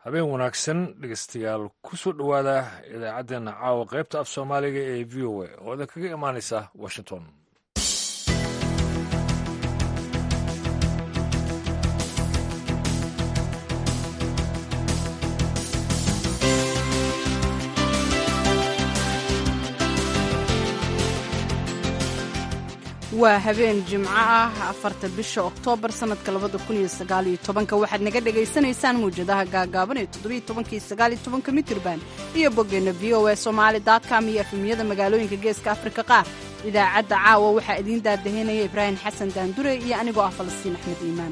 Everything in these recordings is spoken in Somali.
habeen wanaagsan dhegeystayaal ku soo dhowaada idaacaddeenna caawa qaybta af soomaaliga ee v o a oo idin kaga imaanaysa washington waa habeen jimco ah afarta bisha oktoobar sannadka labada kun iyo sagaaliyo tobanka waxaad naga dhagaysanaysaan mawjadaha gaagaaban ee toddobiyo tobankii sagaaliyo tobanka mitirban iyo boggeenna v o a somaali com iyo efemiyada magaalooyinka geeska afrika qaar idaacadda caawa waxaa idiin daadaheynaya ibraahim xasan daandure iyo anigoo ah falastiin axmed iimaan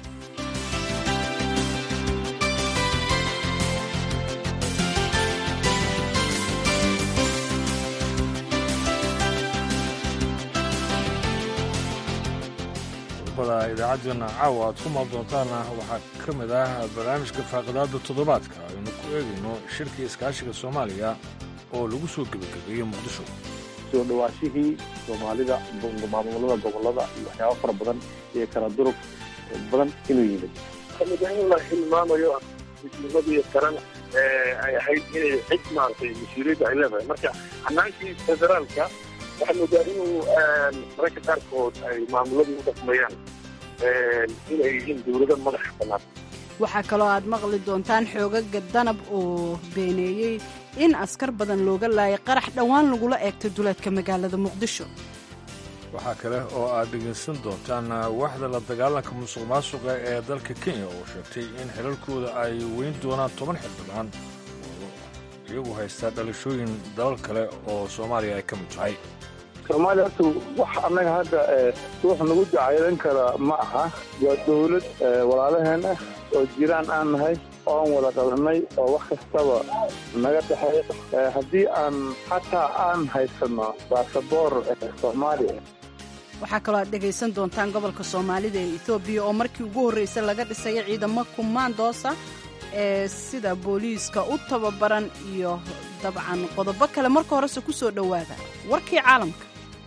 idaacaddeenna caawa aad ku maal doontaana waxaa ka mid ah barnaamijka faaqidaadda toddobaadka aynu ku eegayno shirkii iskaashiga soomaaliya oo lagu soo gebagabeeyey muqdisho soo dhawaashihii soomaalida maamulada gobolada iyo waxyaaba fara badan iyo kala durug badan inuu yimid kamid in la hilmaamayo midnimadii qaran ay ahayd inay cid maaragtay mas-uuliyadda ay leedahay marka hanaankii federaalka waxaa moodaa inuu mararka qaarkood ay maamuladu u dhaqmayaan inay yihiin dowlado madaxa bannaan waxaa kaloo aad maqli doontaan xoogaga danab oo beeneeyey in askar badan looga laayay qarax dhowaan lagula eegtay duleedka magaalada muqdisho waxaa kale oo aad dhegaysan doontaan waaxda la dagaalanka musuq maasuqa ee dalka kenya oo sheegtay in xilalkooda ay weyn doonaan toban xildhibaan oo iyagu haystaa dhalashooyin dalal kale oo soomaaliya ay ka mid tahay soomaaliya horta wax annaga hadda ruux nagu jacaylan kara ma aha waa dawlad walaalaheen ah oo jiraan aan nahay oon wada qabanay oo wax kastaba naga dhexeeya haddii aan xataa aan haysanno baasaboor soomaaliya waxaa kaloo aad dhegaysan doontaan gobolka soomaalida ee etoobiya oo markii ugu horraysay laga dhisayo ciidamo kumaandoosa ee sida booliiska u tababaran iyo dabcan qodobo kale marka horese ku soo dhowaada warkii caalamka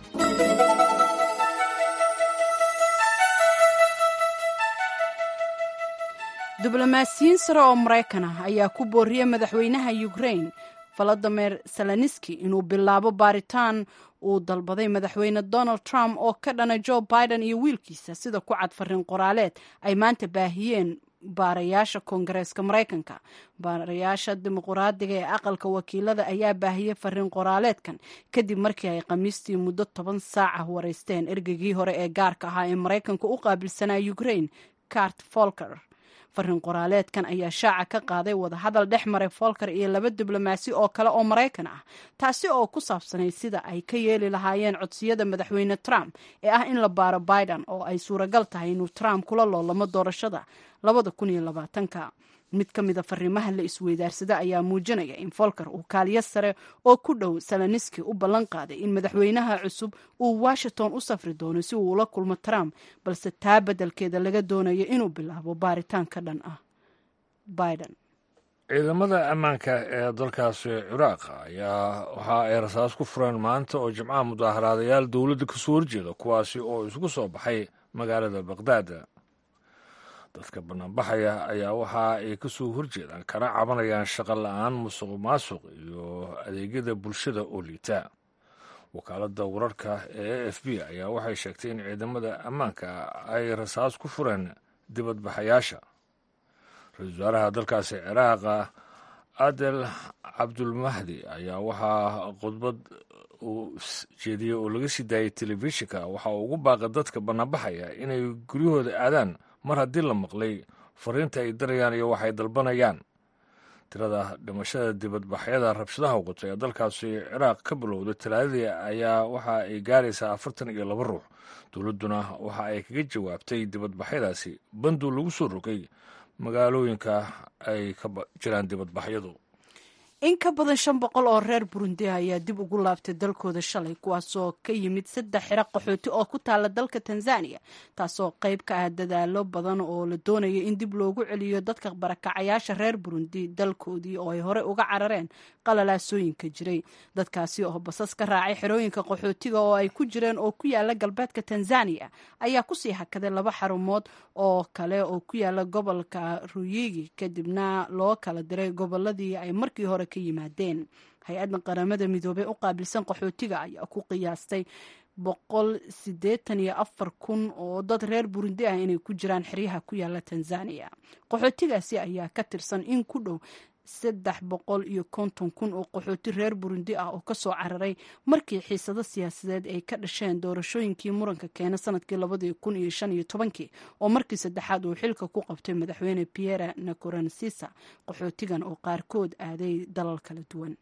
diblomaasiyiin sare oo maraykan ah ayaa ku booriyey madaxweynaha ukrain volodimir seleniski inuu bilaabo baaritaan uu dalbaday madaxweyne donald trump oo ka dhana joe biden iyo wiilkiisa sida ku cad fariin qoraaleed ay maanta baahiyeen baarayaasha koongareeska maraykanka baarayaasha dimuquraadiga ee aqalka wakiilada ayaa baahiyey fariin qoraaleedkan kadib markii ay khamiistii muddo toban saaca wareysteen ergeygii hore ee gaarka ahaa ee maraykanka u qaabilsanaa ukrain cart folker fariin qoraaleedkan ayaa shaaca ka qaaday wadahadal dhex maray folker iyo laba diblomaasi oo kale oo maraykan ah taasi oo ku saabsanayd sida ay ka yeeli lahaayeen codsiyada madaxweyne trump ee ah in la baaro biden oo ay suuragal tahay inuu trump kula loolamo doorashada labada kun iyo labaatanka mid ka mida fariimaha la isweydaarsada ayaa muujinaya in folker uu kaaliyo sare oo ku dhow seleniski u ballan qaaday in madaxweynaha cusub uu washington u safri doono si uu ula kulmo trump balse taa beddelkeeda laga doonayo inuu bilaabo baaritaan ka dhan ah biden ciidamada ammaanka ee dalkaasi ciraaq ayaa waxa ay rasaas ku fureen maanta oo jimcaha mudaaharaadayaal dowladda kasoo horjeeda kuwaasi oo isugu soo baxay magaalada baqdaad dadka banaanbaxaya ayaa waxa ay ka soo horjeedaan kana cabanayaan shaqo la-aan musuq maasuq iyo adeegyada bulshada oo liita wakaaladda wararka ee a f b ayaa waxay sheegtay in ciidamada ammaanka ay rasaas ku fureen dibadbaxayaasha ra-iisul wasaaraha dalkaasi ciraaqa adel cabdulmahdi ayaa waxaa khudbad uu jeediyey oo laga sii daayay telefishinka waxa uu ugu baaqay dadka banaanbaxaya inay guryahooda aadaan mar haddii la maqlay fariinta ay darayaan iyo waxay dalbanayaan tirada dhimashada dibadbaxyada rabshadaha waqota ee dalkaasi ciraaq ka bilowday talaadadii ayaa waxa ay gaaraysaa afartan iyo laba ruux dowladduna waxa ay kaga jawaabtay dibadbaxyadaasi banduu lagu soo rogay magaalooyinka ay ka jiraan dibadbaxyadu in ka badan shan boqol oo reer burundi ayaa dib ugu laabtay dalkooda shalay kuwaasoo ka yimid saddex xiro qaxooti oo ku taala dalka tanzania taasoo qayb ka ah dadaalo badan oo la doonaya in dib loogu celiyo dadka barakacayaasha reer burundi dalkoodii oo ay hore uga carareen qalalaasooyinka jiray dadkaasi oo basas ka raacay xerooyinka qaxootiga oo ay ku jireen oo ku yaala galbeedka tanzania ayaa kusii hakaday laba xarumood oo kale oo ku yaala gobolka ruyigi kadibna loo kala diray goboladii ay markii hore ka yimaadeen hay-adda qaramada midoobey u qaabilsan qaxootiga ayaa ku qiyaastay boqol sideetan iyo afar kun oo dad reer burundi ah inay ku jiraan xeryaha ku yaala tanzania qaxootigaasi ayaa ka tirsan in ku dhow saddex boqol iyo konton kun oo qaxooti reer burundi ah oo kasoo cararay markii xiisado siyaasadeed ay ka dhasheen doorashooyinkii muranka keena sanadkii labadii kun iyo shan iyo tobankii oo markii saddexaad uu xilka ku qabtay madaxweyne pierre nacuransisa qaxootigan oo qaarkood aaday dalal kala duwan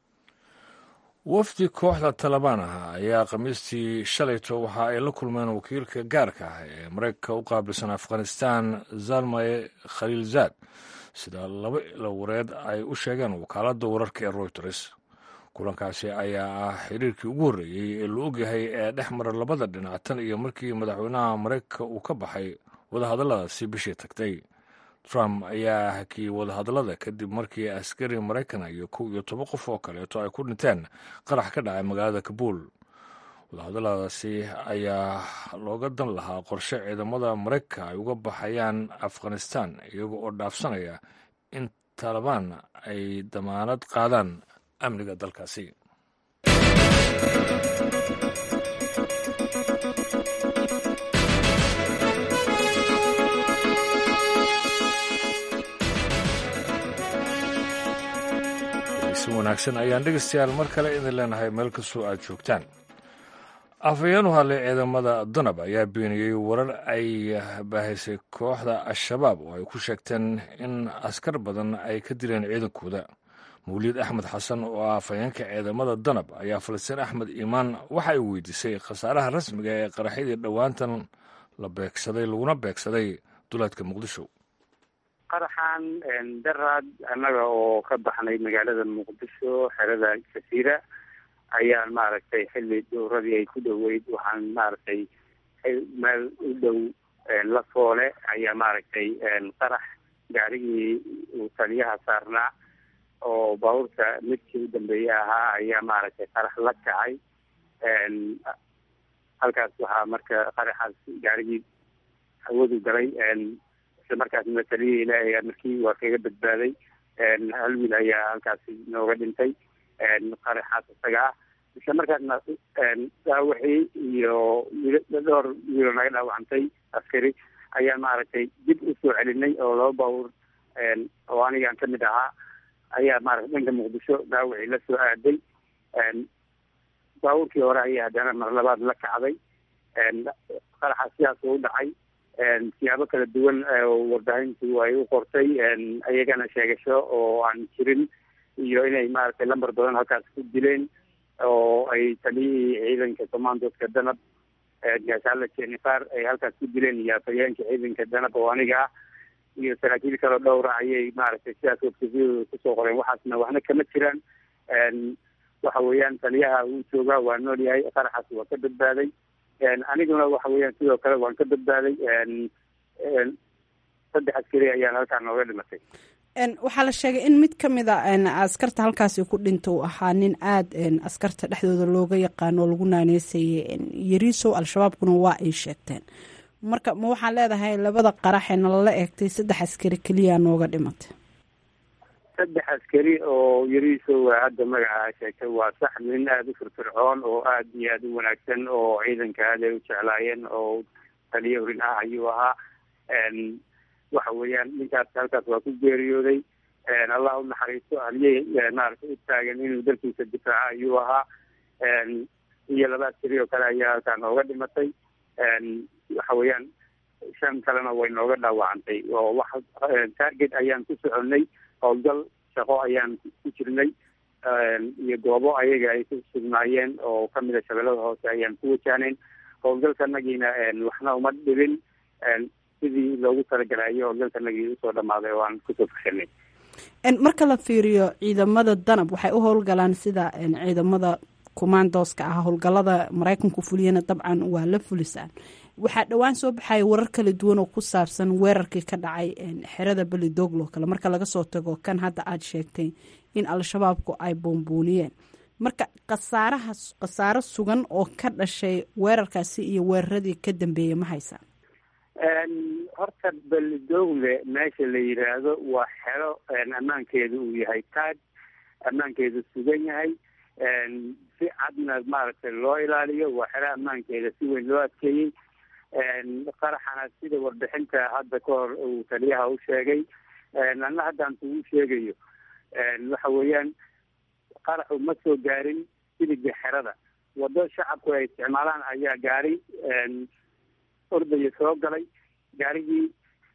wafdi kooxda talabaan ah ayaa khamiistii shalayto waxa ay la kulmeen wakiilka gaarka ah ee mareykanka u qaabilsan afghanistan zalmaye khaliilzaad sida laba ilawareed ay u sheegeen wakaaladda wararka ee royters kulankaasi ayaa ah xiriirkii ugu horreeyey ee la ogyahay ee dhex mara labada dhinac tan iyo markii madaxweynaha mareykanka uu ka baxay wadahadalladaasi bishii tagtay trump ayaa hakiyey wadahadallada kadib markii askari maraykan iyo kow iyo toban qof oo kaleeto ay ku dhinteen qarax ka dhacay magaalada kabuul wadahadalladaasi ayaa looga dan lahaa qorshe ciidamada maraykanka ay uga baxayaan afghanistan iyaga oo dhaafsanaya in taalibaan ay damaanad qaadaan amniga dalkaasi si wanaagsan ayaan dhegeystayaal mar kale idin leenahay meel kastoo aad joogtaan afhayeen u hadlay ciidamada danab ayaa beeniyey warar ay baahaysay kooxda al-shabaab oo ay ku sheegteen in askar badan ay ka dileen ciidankooda mawliid axmed xasan oo ah afhayeenka ciidamada danab ayaa falastiin axmed iimaan waxa ay weydiisay khasaaraha rasmiga ee qaraxyadii dhowaantan la beegsaday laguna beegsaday duleedka muqdisho qaraxan daraad annaga oo ka baxnay magaalada muqdisho xerada jasiira ayaan maaragtay xilli dowradii ay ku dhoweyd waxaan maaragtay meel u dhow la foole ayaa maaragtay qarax gaarigii uu taliyaha saarnaa oo baabuurta midkii u dambeeye ahaa ayaa maaragtay qarax la kacay halkaas waxaa marka qaraxaas gaarigii hawadu galay isla markaasna taliyihii ilaahay markii waa kaga badbaaday hal wiil ayaa halkaasi nooga dhintay qaraxaas isaga ah isla markaasna dhaawixii iyo dhowr wiilo naga dhaawacantay askari ayaa maaragtay dib usoo celinay oo laba baabuur oo anigaan kamid ahaa ayaa maaragtay dhanka muqdisho dhaawicii la soo aaday baabuurkii hore ayaa haddana mar labaad la kacday qaraxa sidaas u dhacay siyaabo kala duwan warbaahintu ay u qortay ayagana sheegasho oo aan jirin iyo inay maaragtay lambar badan halkaas ku dileen oo ay taliyihii ciidanka commandoska danab gaashaalla jenifar ay halkaas ku dileen iyo afhayeenka ciidanka danab oo aniga ah iyo saraakiil kaloo dhowra ayay maaragtay sidaas websiyadooda kusoo qoreen waxaasna waxna kama jiraan waxa weeyaan taliyaha uu joogaa waa nool yahay qaraxaas waa ka badbaaday aniguna waxa weeyaan sidoo kale waan ka badbaaday saddex askari ayaan halkaan nooga dhimatay waxaa la sheegay in mid ka mid a askarta halkaasi ku dhinta uu ahaa nin aada askarta dhexdooda looga yaqaano oo lagu naaneysayay yariisow al-shabaabkuna waa ay sheegteen marka ma waxaan leedahay labada qaraxee nalala eegtay saddex askari keliya nooga dhimatay saddex askari oo yariisow hadda magaca sheegtay waa sax nin aada u firfircoon oo aada iyo aada u wanaagsan oo ciidanka aad ay u jeclaayeen oo taliya horin ah ayuu ahaa waxa weeyaan ninkaas halkaas waa ku geeriyooday allah u naxariisto haliyey maaragtay u taagan inuu dalkiisa difaaca ayuu ahaa iyo laba askari oo kale ayaa halkaa nooga dhimatay waxa weeyaan shan kalena way nooga dhaawacantay oo wax target ayaan ku soconnay howlgal shaqo ayaan ku jirnay iyo goobo ayaga ay ku sugnaayeen oo kamid a shabeellada hoose ayaan ku wajahnayn howlgalkanagiina waxna uma dhibin sidii loogu talagalay ayo howlgalkanagii usoo dhamaaday oo aan kusoo fashanay marka la fiiriyo ciidamada danab waxay u howlgalaan sida ciidamada kumaandooska ah howlgalada maraykanku fuliyana dabcan waa la fulisaan waxaa dhowaan soo baxaya warar kala duwan oo ku saabsan weerarkii ka dhacay xerada belidoglo kale marka laga soo tago kan hadda aada sheegtay in al-shabaabku ay boombuuniyeen marka khasaaraha khasaaro sugan oo ka dhashay weerarkaasi iyo weeraradii ka dambeeyey ma haysaan horta belidogle meesha la yidhaahdo waa xero ammaankeedu uu yahay taag ammaankeedu sugan yahay si cadna maaragtay loo ilaaliyo waa xero ammaankeeda si weyn loo adkeeyey qaraxana sida warbixinta hadda ka hor uu taliyaha u sheegay anna haddaan kugu sheegayo waxa weeyaan qaraxu ma soo gaarin siliga xerada wado shacabku ay isticmaalaan ayaa gaari ordaya soo galay gaarigii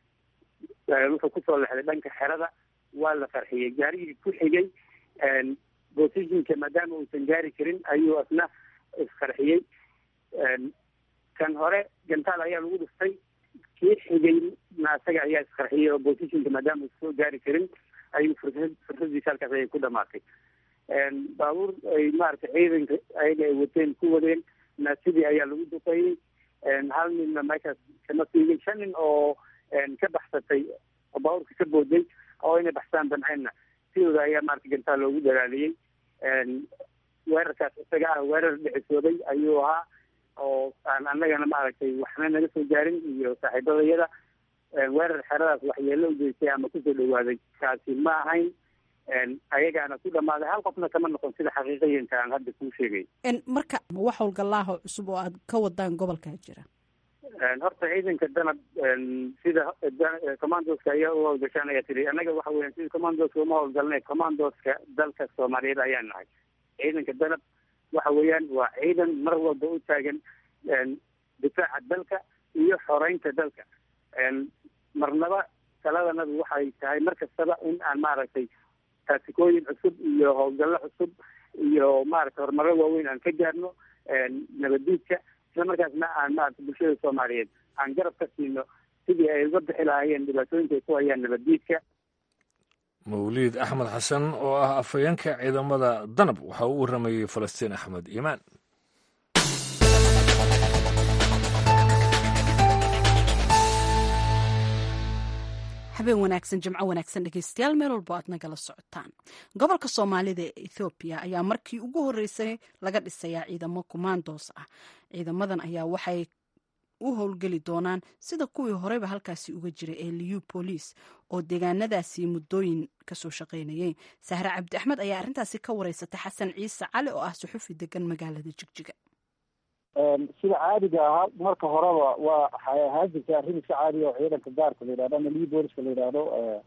wuxuu kusoo lexday dhanka xerada waa la qarxiyey gaarigii ku xigay bosishinka maadaama uusan gaari karin ayuu asna isqarxiyey kan hore gantaal ayaa lagu dhuftay kii xigay na asaga ayaa isqarxiyey oo bosishinka maadaama uusan soo gaari karin ayuu fursad fursadiisa halkaas ayay ku dhamaatay baabuur ay maaragtay ciidanka ayaga ay wateen ku wadeen na sidii ayaa lagu duqeeyey hal ninna meeshaas kama fiigay shan nin oo ka baxsatay oo baabuurka ka booday oo inay baxsaan damceenna sidooda ayaa maarata gantaal loogu dalaaliyey weerarkaas isaga ah weerar dhexisooday ayuu ahaa oo aan annagana maaragtay waxna naga soo gaarin iyo saaxiibadayada weerar xeradaas waxyeelo ujeystay ama kusoo dhawaaday kaasi ma ahayn ayagaana ku dhamaaday hal qofna kama noqon sida xaqiiqayanka aan hadda kuu sheegay marka wax howlgalaaho cusub oo aad ka wadaan gobolkaa jira horta ciidanka danab sida commandoska ayaa u howlgashaan ayaa tiri annaga waxa weyan sida commandoska uma howlgalnay commandoska dalka soomaaliyeed ayaan nahay ciidanka danab waxa weeyaan waa ciidan mar walba u taagan difaaca dalka iyo xoreynta dalka marnaba taladanadu waxay tahay mar kastaba in aan maaragtay taatikooyin cusub iyo howlgallo cusub iyo maaragtay horumaro waaweyn aan ka gaarno nabaddiidka isla markaasna aan maaragtay bulshada soomaaliyeed aan garab ka siino sidii ay uga bixi lahaayeen dhibaatooyinka ay ku hayaan nabaddiidka mawliid axmed xasan oo ah afhayeenka ciidamada danab waxa uu waramayey falastiin axmed iimaan habeen wanaagsan jimco wanaagsan dhegeystayaal meel walbo aad nagala socotaan gobolka soomaalida ee ethoobiya ayaa markii ugu horeysay laga dhisayaa ciidamo kumaandoos ah ciidamadan ayaa waxay u howlgeli doonaan sida kuwii horeyba halkaasi uga jiray ee liyu booliis oo deegaanadaasi muddooyin kasoo shaqaynayay sahre cabdi axmed ayaa arrintaasi ka wareysatay xasan ciise cali oo ah suxufi degan magaalada jigjiga sida caadiga ahaa marka horeba waa waxay ahaan jirtay arrin iska caadiga oo ciidanka gaarka la yidhahdo ama liyu booliska la yidhaahdo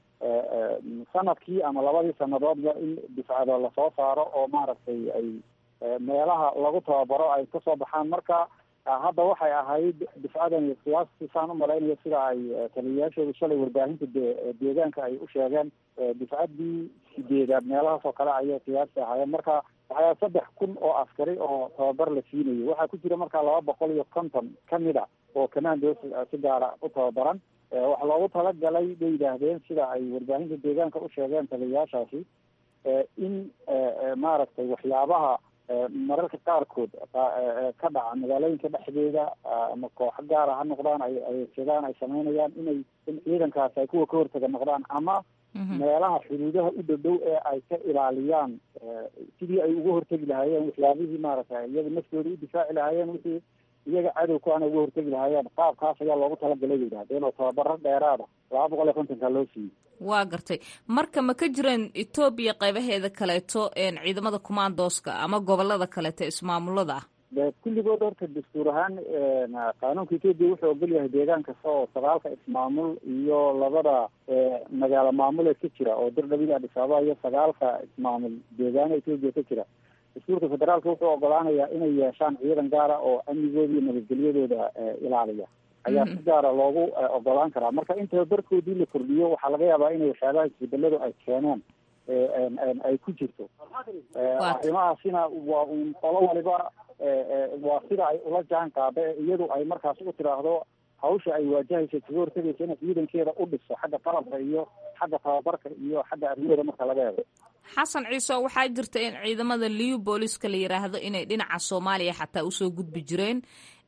sanadkii ama labadii sanadoodba in difcado lasoo saaro oo maaragtay ay meelaha lagu tababaro ay kasoo baxaan marka hadda waxay ahayd difcadani qiyaastii saan umalaynayo sida ay taliyayaashooda shalay warbaahinta deegaanka ay u sheegeen difcaddii sideedaad meelahaas oo kale ayay qiyaastii ahaayeen marka waxaa saddex kun oo askari oo tababar la siinayo waxaa ku jira markaa laba boqol iyo konton kamid a oo commandos si gaara u tababaran waxaa loogu talagalay bay yidhaahdeen sida ay warbaahinta deegaanka u sheegeen taliyayaashaasi in maaragtay waxyaabaha mararka qaarkood ka dhaca magaalooyinka dhexdeeda ama kooxo gaara ha noqdaan ay adeegsadaan ay sameynayaan inay in ciidankaasi ay kuwa ka hortaga noqdaan ama meelaha xuduudaha u dhowdhow ee ay ka ilaaliyaan sidii ay uga hortegi lahaayeen waxyaabihii maaragtay iyaga naftooda u difaaci lahaayeen wixii iyaga cadow ku ana uga hortegi lahaayeen qaabkaas ayaa loogu talagalay bay yidhahdeen oo tababaro dheeraada laba boqol iyo kontonka loo siiyey waa gartay marka ma ka jireen etoobiya qaybaheeda kaleeto ciidamada kumaandooska ama gobolada kaleeto ismaamulada ah de kulligood horta dastuur ahaan qaanuunka etoobiya wuxuu ogol yahay deegaan kasta oo sagaalka ismaamul iyo labada magaalo maamuleed ka jira oo dirdhabida adis ababa iyo sagaalka ismaamul deegaana etoobiya ka jira dastuurka federaalka wuxuu ogolaanayaa inay yeeshaan ciidan gaara oo amnigooda iyo nabadgelyadooda ilaaliya ayaa si gaara loogu ogolaan karaa marka in tababarkoodii la kordhiyo waxaa laga yaabaa inay waxyaabaha isbedeladu ay keeneen ay ku jirto arrimahaasina waa un qolo waliba waa sida ay ula jaan qaada iyadu ay markaas u tiraahdo hawsha ay waajahayso kaga hortagaysa inay ciidankeeda u dhiso xagga qalabka iyo xagga tababarka iyo xagga arrimahooda marka laga eego xasan ciise waxaa jirta in ciidamada liu booliska la yiraahdo inay dhinaca soomaaliya xataa usoo gudbi jireen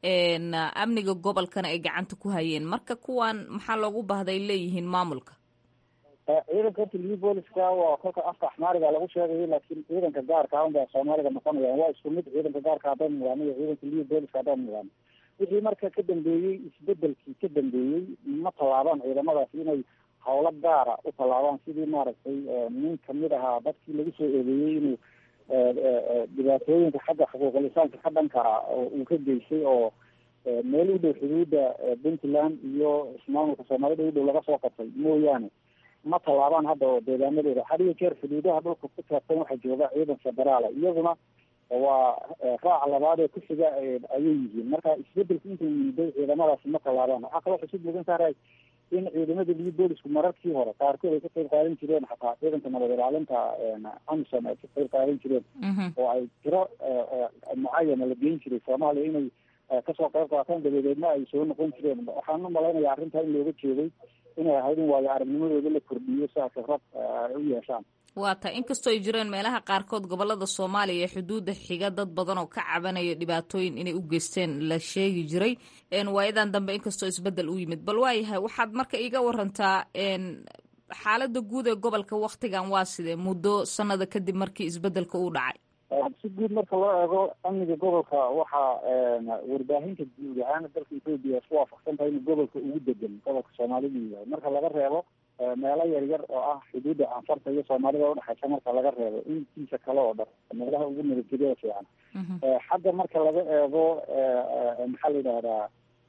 amniga gobolkana ay gacanta ku hayeen marka kuwan maxaa loogu baahday leeyihiin maamulka ciidanka horta liu booliska waa kolka afka axmaariga lagu sheegayo laakiin ciidanka gaarka un baa soomaaliga noqonayaan waa isku mid ciidanka gaarka haddaan nidaano iyo ciidanka liu booliska haddaan nidaano wixii marka ka dambeeyey isbedelkii ka dambeeyey ma tallaabaan ciidamadaasi inay hawlo gaara u tallaabaan sidii maaragtay nin kamid ahaa dadkii lagu soo eedeeyey inuu dhibaatooyinka xagga xuquuqul insaanka ka dhanka uu ka geystay oo meel u dhow xuduudda puntland iyo ismaamulka soomaalida u dhow laga soo qabtay mooyaane ma tallaabaan hadda oo deegaanadooda had iyo jeer xuduudaha dhulka ku taabsan waxaa jooga ciidan federaala iyaguna waa raaca labaad ee ku xiga ayay yihiin marka isbedelku intuu yimiday ciidamadaasi ma tallaabaan waxaa kaloo xusub mudan tahay in ciidamada liu boolisku mararkii hore qaarkood ay ka qayb qaadan jireen xataa ciidanka nabad ilaalinta amisom ay ka qayb qaadan jireen oo ay tiro mucayana la geyn jiray soomaaliya inay kasoo qayb qaataan dabadeedna ay soo noqon jireen waxaan u malaynaya arrintaa in looga jeeday inay ahayd in waayo aragnimadooda la kordhiyo si ay khibrad ay u yeeshaan waa tahay inkastoo ay jireen meelaha qaarkood gobolada soomaaliya ee xuduudda xiga dad badan oo ka cabanaya dhibaatooyin inay u geysteen la sheegi jiray waayadan dambe inkastoo isbedel u yimid bal waayahay waxaad marka iiga warantaa xaalada guud ee gobolka waktigan waa sidee muddo sanada kadib markii isbedelka uu dhacay si guud marka loo eego amniga gobolka waxaa warbaahinta guud ahaan dalka ethoopia isku waafaqsan tahay inuu gobolka ugu degan gobolka soomaalida yahay marka laga reebo meelo yar yar oo ah xuduudda anfarta iyo soomaalida udhexaysa marka laga reebo intiisa kale oo dhan meelaha ugu nabadgelyada fiican xagga marka laga eego maxaa la yidhahdaa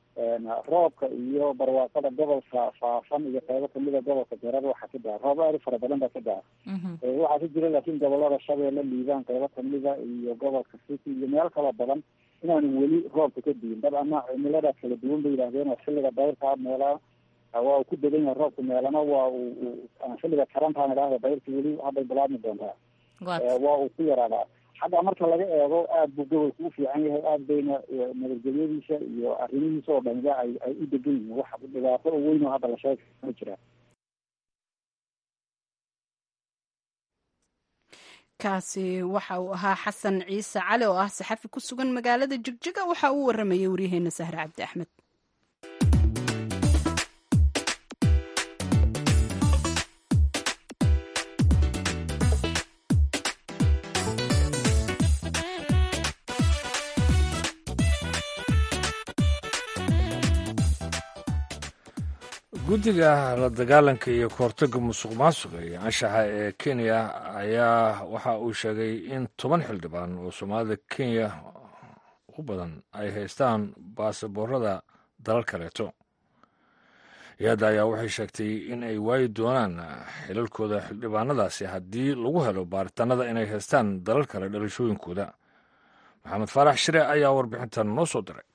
roobka iyo barwaaqada gobolka faafan iyo qeybo kamida gobolka beerada waxaa ka daa roob aad u fara badan baa ka daa waxaa ka jira laakiin gobolada shabeelle liibaan qeybo kamida iyo gobolka city iyo meel kaloo badan inaanu weli roobka ka diin dad ama cimiladaas kala duwan bay yidhahdeen oo xilliga dayrka meelaa waa uu ku degan yahay roobka meelana waa uu xilliga karantaan idhaahda dayrka weli hadday bilaabmi doontaa waa uu ku yaraadaa xagga marka laga eego aad buu gobolka u fiican yahay aad bayna nabadgelyadiisa iyo arrimihiisa oo dhaniba ay ay u degan yihiin wax dhibaato oo weyn oo hadda la sheega ma jiraan kaasi waxa uu ahaa xasan ciise cali oo ah saxafi ku sugan magaalada jigjiga waxa uu waramayay waryaheena sahre cabdi axmed guddiga la dagaalanka iyo kahortagga musuq maasuqa iyo anshaxa ee kenya ayaa waxa uu sheegay in toban xildhibaan oo soomaalida kenya u badan ay haystaan baasaboorada dalal kaleeto hay-adda ayaa waxay sheegtay in ay waayi doonaan xilalkooda xildhibaanadaasi haddii lagu helo baaritaanada inay haystaan dalal kale dhalashooyinkooda maxamed faarax shire ayaa warbixintan noo soo diray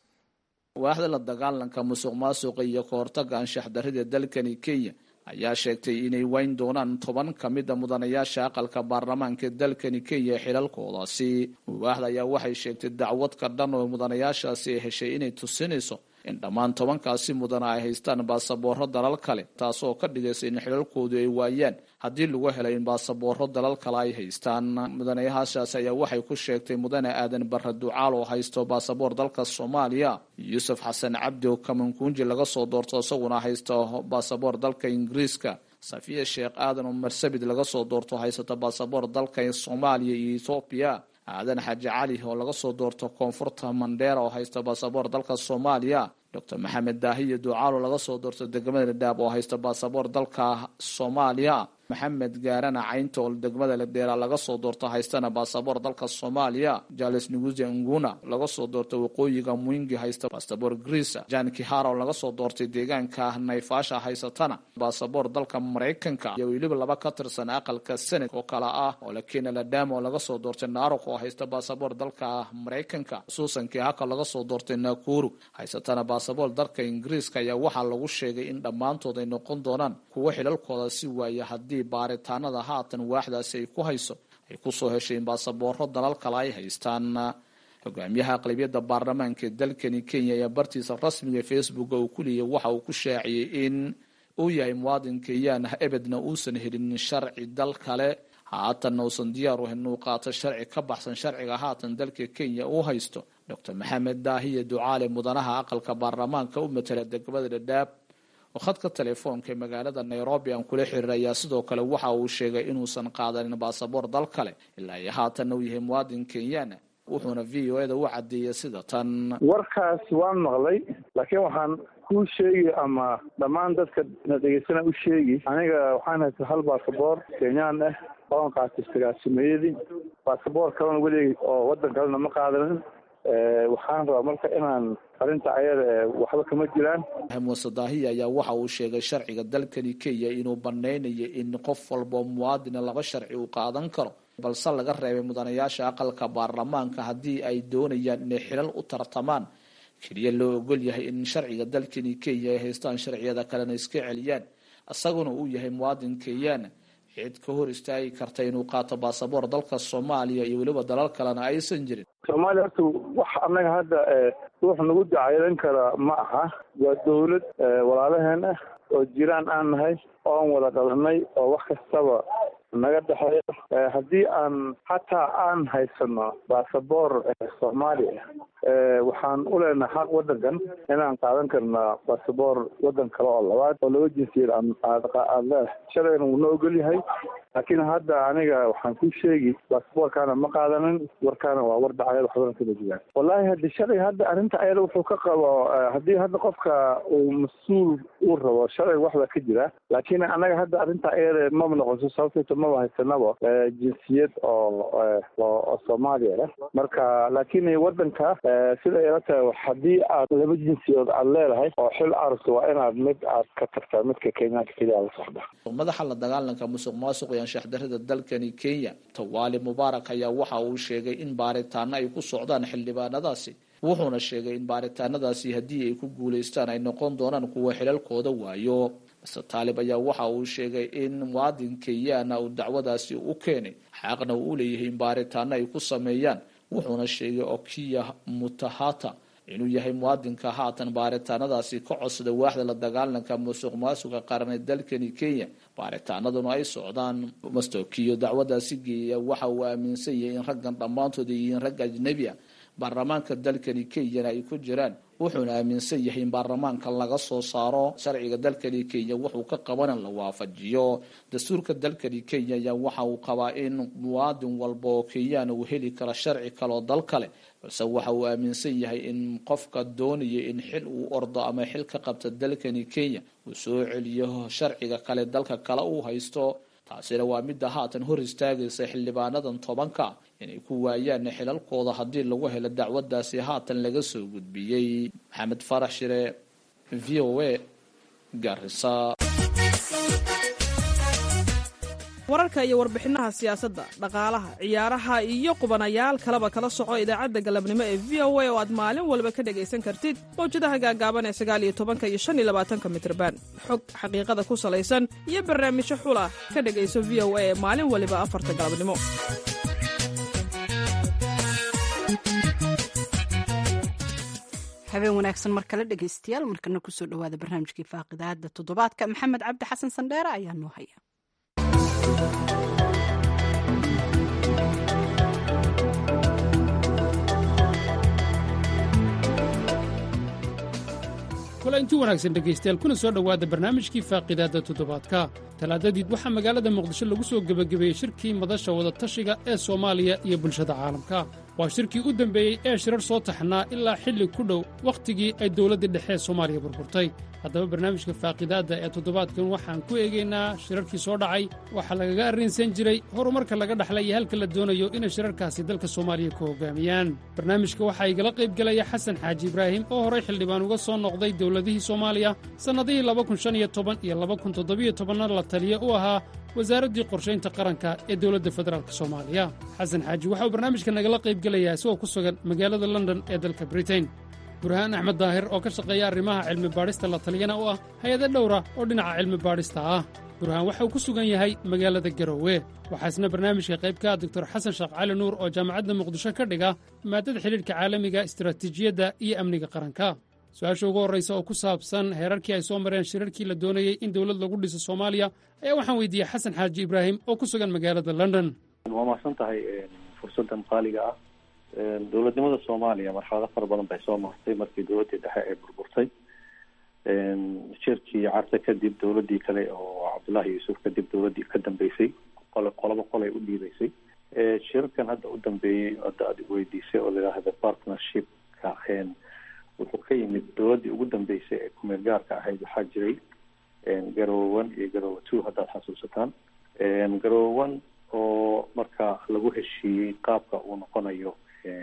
waaxda la dagaalanka musuq maasuqa iyo kahortagga anshax darrida dalkani kenya ayaa sheegtay inay wayn doonaan toban ka mida mudanayaasha aqalka baarlamaanka dalkani kenya xilalkoodaasi waaxda ayaa waxay sheegtay dacwad ka dhan oo mudanayaashaasi ay heshay inay tusinayso in dhammaan tobankaasi mudana ay haystaan baasaboorro dalal kale taasoo ka dhigaysa in xilalkoodu ay waayaan haddii lagu helay in baasaboorro dalal kale ay haystaan mudanayaashaasi ayaa waxay ku sheegtay mudane aadan barre ducaal oo haysto baasaboor dalka soomaaliya yuusuf xasan cabdi oo kamankuunji laga soo doorto isaguna haysto baasaboor dalka ingiriiska safiya sheekh aadan oo marsabid laga soo doorto haysata baasaboor dalka soomaaliya iyo ethoobiya aadan xaaji cali oo laga soo doorto koonfurta mandheera oo haysta baasaboor dalka soomaaliya docor maxamed daahiyo ducaalo laga soo doorto degmada ladhaab oo haysta baasaboor dalka soomaaliya maxamed gaarana caynta oo degmada ladheera laga soo doorto haystana baasaboor dalka soomaaliya jales nuguze nguna laga soo doorto waqooyiga mwingi haysta baasaboor greesa jan kihara oo laga soo doortay deegaanka nayfaasha haysatana baasaboor dalka maraykanka iyo weliba laba ka tirsan aqalka senat oo kale ah oo lakena ladama oo laga soo doortay narok oo haysta baasaboor dalka maraykanka suusan kihaka laga soo doortay nakuru haysatana baasaboor dalka ingiriiska ayaa waxaa lagu sheegay in dhammaantood ay noqon doonaan kuwo xilalkooda si waaya haddii baaritaanada haatan waaxdaasi ay ku hayso ay kusoo heshay in baasaboorro dalal kale ay haystaan hogaamiyaha aqlabiyadda baarlamaanka dalkani kenya ayaa bartiisa rasmiga facebooka uu ku leeyay waxa uu ku shaaciyey in uu yahay muwaadin kenyaan ah ebedna uusan helin sharci dal kale haatanna uusan diyaar u ahayn inuu qaato sharci ka baxsan sharciga haatan dalka kenya uu haysto docor maxamed daahiye ducaale mudanaha aqalka baarlamaanka u matala degmada dhadhaab oo khadka telefoonka ee magaalada nairobi aan kula xiriir ayaa sidoo kale waxa uu sheegay inuusan qaadanin baasaboor dal kale ilaa iyo haatanna uu yahay muwaadin kenyaana wuxuuna v o eda u cadeeyay sida tan warkaas waan maqlay laakiin waxaan kuu sheegi ama dhammaan dadka na dhegeysana u sheegi aniga waxaan haysta hal baasaboor kenyaan ah oon qaatay sagaasimeeyadii baasaboor kalena welig oo wadan kalena ma qaadanin waxaan rabaa marka inaan arrinta ayada waxba kama jiraan muuse daahiya ayaa waxa uu sheegay sharciga dalkani kenya inuu banaynayo in qof walboo muwaadina laba sharci uu qaadan karo balse laga reebay mudanayaasha aqalka baarlamaanka haddii ay doonayaan inay xilal u tartamaan keliya loo ogol yahay in sharciga dalkani kenya ay haystaan sharciyada kalena iska celiyaan isaguna uu yahay muwaadin kenyana cid ka hor istaagi karta inuu qaato baasaboor dalka soomaaliya iyo weliba dalal kalena aysan jirin soomaaliya horta wax annaga hadda ruux nagu dacaylan kara ma aha waa dawlad walaalaheen ah oo jiraan aan nahay oon wada dhalanay oo wax kastaba naga dhexeeyo haddii aan xataa aan haysano baasaboor soomaaliya waxaan u leenahay xaq wadankan inaan qaadan karnaa baasaboor wadan kale oo labaad oo laba jinsiyad aad leedahay shalayna wuu na ogol yahay laakiin hadda aniga waxaan ku sheegi baasaboorkaana ma qaadanin warkaana waa war dhacayad waxbana kama jiraan wallahi haddi shalay hadda arrinta ayada wuxuu ka qabo haddii hadda qofka uu mas-uul uu rabo shalay waxba ka jira laakiin annaga hadda arrinta ayada maba noqoso sababtayto maba haysanaba jinsiyad oo oo soomaaliya leh marka laakiin wadanka sida ila tahay haddii aad laba jinsiyood aad leedahay oo xil aragto waa inaad mid aad ka tagtaa midka kenyaanka keliya la socda madaxa la dagaalanka musuq maasuq iyo anshaxdarida dalkani kenya tawaali mubaarak ayaa waxa uu sheegay in baaritaano ay ku socdaan xildhibaanadaasi wuxuuna sheegay in baaritaanadaasi haddii ay ku guulaystaan ay noqon doonaan kuwa xilalkooda waayo mr taalib ayaa waxa uu sheegay in muwaadin kenyaana uu dacwadaasi u keenay xaqna uu u leeyahay in baaritaano ay ku sameeyaan wuxuuna sheegay okiya mutahata inuu yahay muwaadinka haatan baaritaanadaasi ka codsada waaxda la dagaalanka musuq maasuqa qaran ee dalkani kenya baaritaanaduna ay socdaan mastokiyo dacwadaasi geeya waxa uu aaminsan yahay in raggan dhammaantood ay yihiin rag ajnebi a baarlamaanka dalkani kenyana ay ku jiraan wuxuuna aaminsan yahay in baarlamaanka laga soo saaro sharciga dalkani kenya wuxuu ka qabana la waafajiyo dastuurka dalkani kenya ayaa waxa uu qabaa in muwaadin walba oo kenyana uu heli karo sharci kaleoo dal kale balse waxa uu aaminsan yahay in qofka doonaya in xil uu ordo ama xil ka qabta dalkani kenya uu soo celiyo sharciga kale dalka kale uu haysto taasina waa midda haatan hor istaagaysa xildhibaanadan tobanka inay ku waayaan xilalkooda haddii lagu helo dacwadaasi haatan laga soo gudbiyey maxamed farax shire v o a garisa wararka iyo warbixinaha siyaasadda dhaqaalaha ciyaaraha iyo qubanayaal kaleba kala soco idaacadda galabnimo ee v o a oo aad maalin walba ka dhegaysan kartid mawjadaha gaagaaban ee sagaal iyo tobanka iyo shan iyo labaatanka mitrban xog xaqiiqada ku salaysan iyo barnaamijyo xula ka dhegayso v o a ee maalin waliba afarta galabnimo habeen wanaagsan mar kale dhegaystayaal markana kusoo dhowaada barnaamijkii faaqidaada toddobaadka maxamed cabdi xasan sandheere ayaa noo haya kulanti wanaagsan dhegaystayaal kuna soo dhowaada barnaamijkii faaqidaadda toddobaadka talaadadiid waxaa magaalada muqdisho lagu soo gebagabeeyey shirkii madasha wadatashiga ee soomaaliya iyo bulshada caalamka waa shirkii u dembeeyey ee shirar soo taxnaa ilaa xilli ku dhow wakhtigii ay dowladda dhexe ee soomaaliya burburtay haddaba barnaamijka faaqidaadda ee toddobaadkan waxaan ku eegaynaa shirarkii soo dhacay waxaa lagaga arrinsan jiray horumarka laga dhaxlay iyo halka la doonayo inay shirarkaasi dalka soomaaliya ku hoggaamiyaan barnaamijka waxaa igala qayb gelaya xasan xaaji ibraahim oo horay xildhibaan uga soo noqday dowladihii soomaaliya sannadihii iyo na la taliya u ahaa wasaaraddii qorshaynta qaranka ee dowladda federaalk soomaaliya xasan xaaji waxa uu barnaamijka nagala qayb gelayaa isagoo ku sugan magaalada london ee dalka britain burhaan axmed daahir oo ka shaqeeya arrimaha cilmi baadhista la taliyana u ah hay-ado dhowra oo dhinaca cilmi baadhista ah burhaan waxa uu ku sugan yahay magaalada garowe waxaasna barnaamijka qayb ka ah doctor xasan sheekh cali nuur oo jaamacadda muqdisho ka dhiga maadada xidhiidhka caalamiga istaraatiijiyadda iyo amniga qaranka su-aasha ugu horraysa oo ku saabsan heerarkii ay soo mareen shirarkii la doonayey in dowlad lagu dhiso soomaaliya ayaa waxaan weydiiyey xasan xaaji ibraahim oo ku sugan magaalada london waa mahadsan tahay fursaddan qaaliga ah dowladnimada soomaaliya marxalado fara badan bay soo martay markii dowladdii dhexe ay burburtay shirkii carte kadib dowladdii kale oo cabdullaahi yuusuf kadib dowladdii ka dambeysay qole qoloba qolay u dhiibeysay shirarkan hadda u dambeeyey hadda aad weydiisay oo layidhaahda partnershipka wuxuu ka yimid dowladdii ugu dambeysay ee kumeel gaarka ahayd waxaa jiray garowe one iyo garowe two haddaad xasuusataan garowe one oo marka lagu heshiiyey qaabka uu noqonayo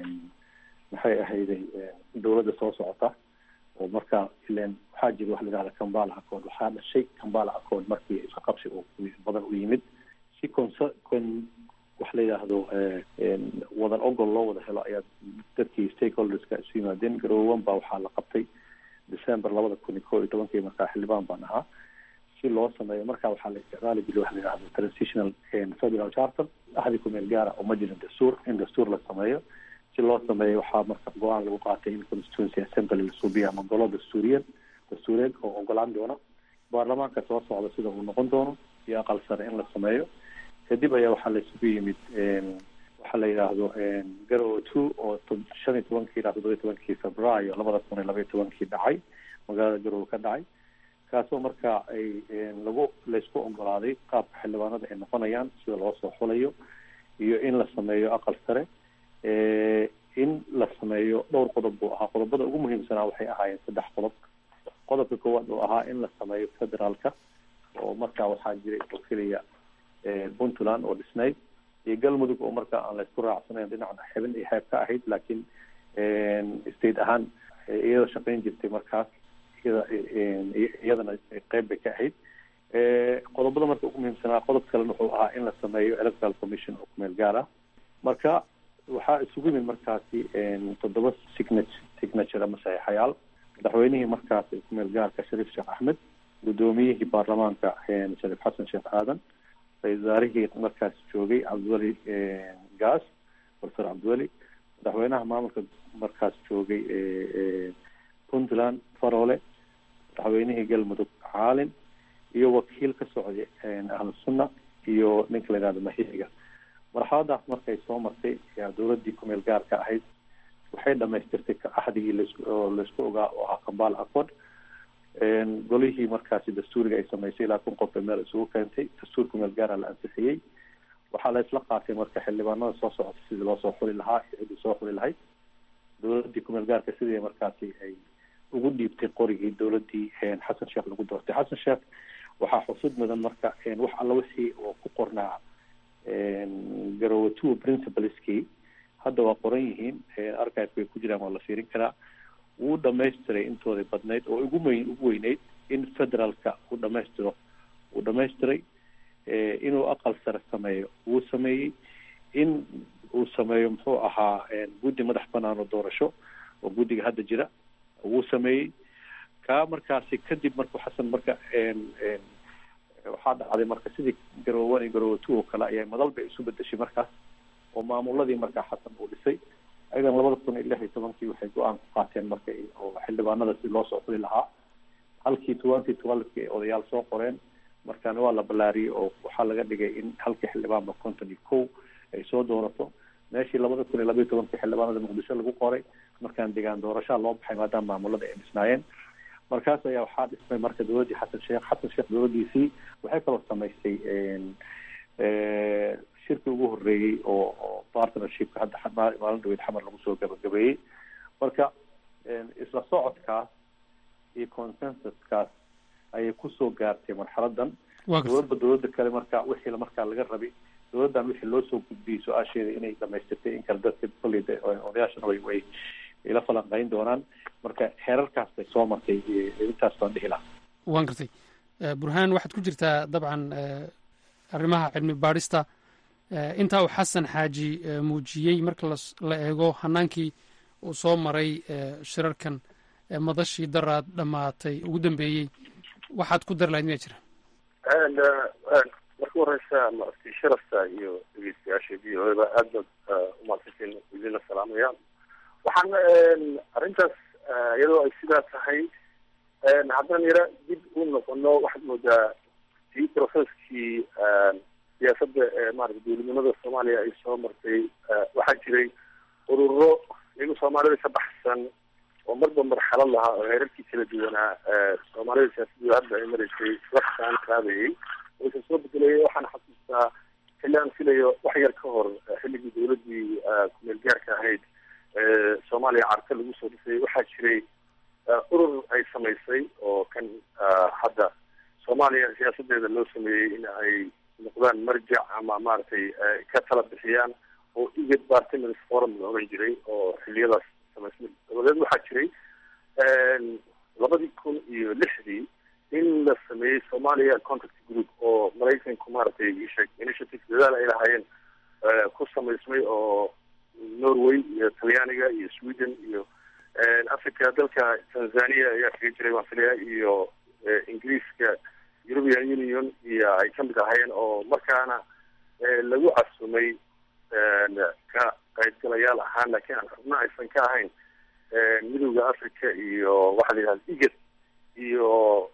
maxay ahayday dowladda soo socota oo marka ilen waxaa jira waxa la yidhahda kambala accord waxaa dhashay kambala accord markii isqabsi uu badan u yimid si consa con wax la yidhaahdo wadan ogol loo wada helo ayaa dadkii stakeholderska isu yimaadeen garowan baa waxaa la qabtay december labada kun iyo kow iyo tobankii markaa xildhibaan baan ahaa si loo sameeyo marka waxaa la isticmaali jiray waxa la yidhahdo transitional federal charter axdi kumeel gaara oo ma jirin dastuur in dastuur la sameeyo si loo sameeyo waxaa marka go-aan lagu qaatay in constituency assembly la suubiyo ama golo dastuuriyeed dastuureed oo ogolaan doona baarlamaanka soo socda sida uu noqon doono iyo aqal sare in la sameeyo kadib ayaa waxaa la isugu yimid waxaa la yidhaahdo garowe two oo shan iyo tobankii ilaa toddoba iyo tobankii februaayo labada kun iyo laba iyo tobankii dhacay magaalada garowe ka dhacay kaasoo marka ay lagu laysku ogolaaday qaabka xildhibaanada ay noqonayaan sida loo soo xulayo iyo in la sameeyo aqal sare in la sameeyo dhowr qodob buu ahaa qodobada ugu muhiimsanaa waxay ahaayeen saddex qodob qodobka koowaad oo ahaa in la sameeyo federaalka oo markaa waxaa jiray oo keliya puntland oo dhisnayd iyo galmudug oo markaa aan laysku raacsanayn dhinacna xibin iyo xeeb ka ahayd laakiin state ahaan iyada shaqayn jirtay markaas iyada iyadana qeyb bay ka ahayd qodobada marka ugu muhiimsanaa qodob kalena wuxuu ahaa in la sameeyo electoral commission oo kumeel gaar ah marka waxaa isugu yimid markaasi toddoba signature signature ama saxiixayaal madaxweynihii markaasi kumeel gaarka shariif sheekh axmed guddoomiyihii baarlamaanka shariif xasan sheekh aadan ra-isul wasaarihii markaas joogay cabdiweli gaas professor cabdiweli madaxweynaha maamulka markaas joogay puntland farole madaxweynihii galmudug caalin iyo wakiil ka socday ahlu sunna iyo ninka la yihahdo mahiga marxaladaas markay soo martay yaa dowladdii kumeel gaarka ahayd waxay dhamaystirtay axdigii laoo laysku ogaa oo ahaa kambal accord golihii markaasi dastuuriga ay samaysay ilaa kun qof bay meel isugu keentay dastuur kumeel gaara la ansixiyey waxaa la isla qaatay marka xildhibaanada soo socota sidii loo soo xuli lahaa iyo ciddii soo xuli lahayd dowladdii kumeel gaarka sidii markaasi ay ugu dhiibtay qorigii dowladdii xasan sheekh lagu doortay xasan sheekh waxaa xusud mudan marka wax alla wixii oo ku qornaa garowe two principaleskii hadda waa qoran yihiin archive bay ku jiraan waa la fiirin karaa wuu dhamaystiray intooday badnayd oo ugu weyn ugu weyneyd in federaalka uu dhamaystiro uu dhamaystiray inuu aqal sare sameeyo wuu sameeyey in uu sameeyo muxuu ahaa guddi madax banaan oo doorasho oo guddiga hadda jira wuu sameeyey kaa markaasi kadib markuu xasan marka waxaa dhacday marka sidii garowe one iyo garowe two oo kale ayaa madal bay isu bedeshay markaas oo maamuladii markaa xasan uu dhisay ayadan labada kun iyo lix iyo tobankii waxay go-aan ku qaateen marka oo xildhibaanada si loo soo xuli lahaa halkii twenty twelveki ay odayaal soo qoreen markaana waa la ballaariyey oo waxaa laga dhigay in halkii xildhibaanba konton iyo kow ay soo doorato meeshii labada kun iyo laba iyo tobankii xildhibaanada muqdisho lagu qoray markaan degaan doorashaa loo baxay maadaama maamulada ay dhisnaayeen markaas ayaa waxaa dhismay marka dowladdii xasan sheekh xasan sheekh dowladdiisii waxay kaloo samaysay shirkii ugu horreeyey oo oo partnershipka hadda maalin dhaweyd xamar lagu soo gabagabeeyey marka isla socodkaas iyo consensuskaas ayay kusoo gaartay marxaladan dowladba dowladda kale marka wixii markaa laga rabay dowladdan wixii loo soo gudbiyey su-aasheeda inay dhamaystirtay in kale dadka kolley odayaashana way way ila falanqeyn doonaan marka heerarkaas bay soo martay intaas baan dhihi lahaa waan gartay burhaan waxaad ku jirtaa dabcan arrimaha cilmi baadhista intaa uu xasan xaaji muujiyey marka la eego hanaankii uu soo maray shirarkan madashii daraad dhammaatay ugu dambeeyey waxaad ku dari lahayd miyaa jira marka horeysa maaragtay sharafta iyo dhegeystayaasha v o eba aad baad umahadsantiin idina salaamayaan waxaan arrintaas iyadoo ay sidaa tahay haddaan yara dib u noqono waxaad moodaa si processkii siyaasadda ee maarata dowladnimada soomaaliya ay soo martay waxaa jiray ururo iyagu soomaalida ka baxsan oo marba marxalad lahaa oo heerarkii kala duwanaa soomaalida siyaasaddu hadda ay maraysay waxaan qaadayay waysa soo bedelayay waxaan xasuustaa xilli aan filayo wax yar ka hor xilligii dowladdii kumeel gaarka ahayd soomaaliya carta lagu soo dhisay waxaa jiray urur ay samaysay oo kan hadda soomaaliya siyaasadeeda loo sameeyey in ay noqdaan marjac ama maaragtay ka tala bixiyaan oo igad bartiments forum la oran jiray oo xiliyadaas samaysmay dabadeed waxaa jiray labadii kun iyo lixdii in la sameeyey somalia contact group oo maraykanku maaragtay isheg initiative dadaal ay lahaayeen ku samaysmay oo norway iyo talyaaniga iyo sweden iyo africa dalka tanzania ayaa kaga jiray waan filaya iyo ingiriiska european union iyo ay kamid ahaayeen oo markaana lagu casumay ka qaybgalayaal ahaan laakiin aan xubno aysan ka ahayn midowda africa iyo waxaa la yidhahda igad iyo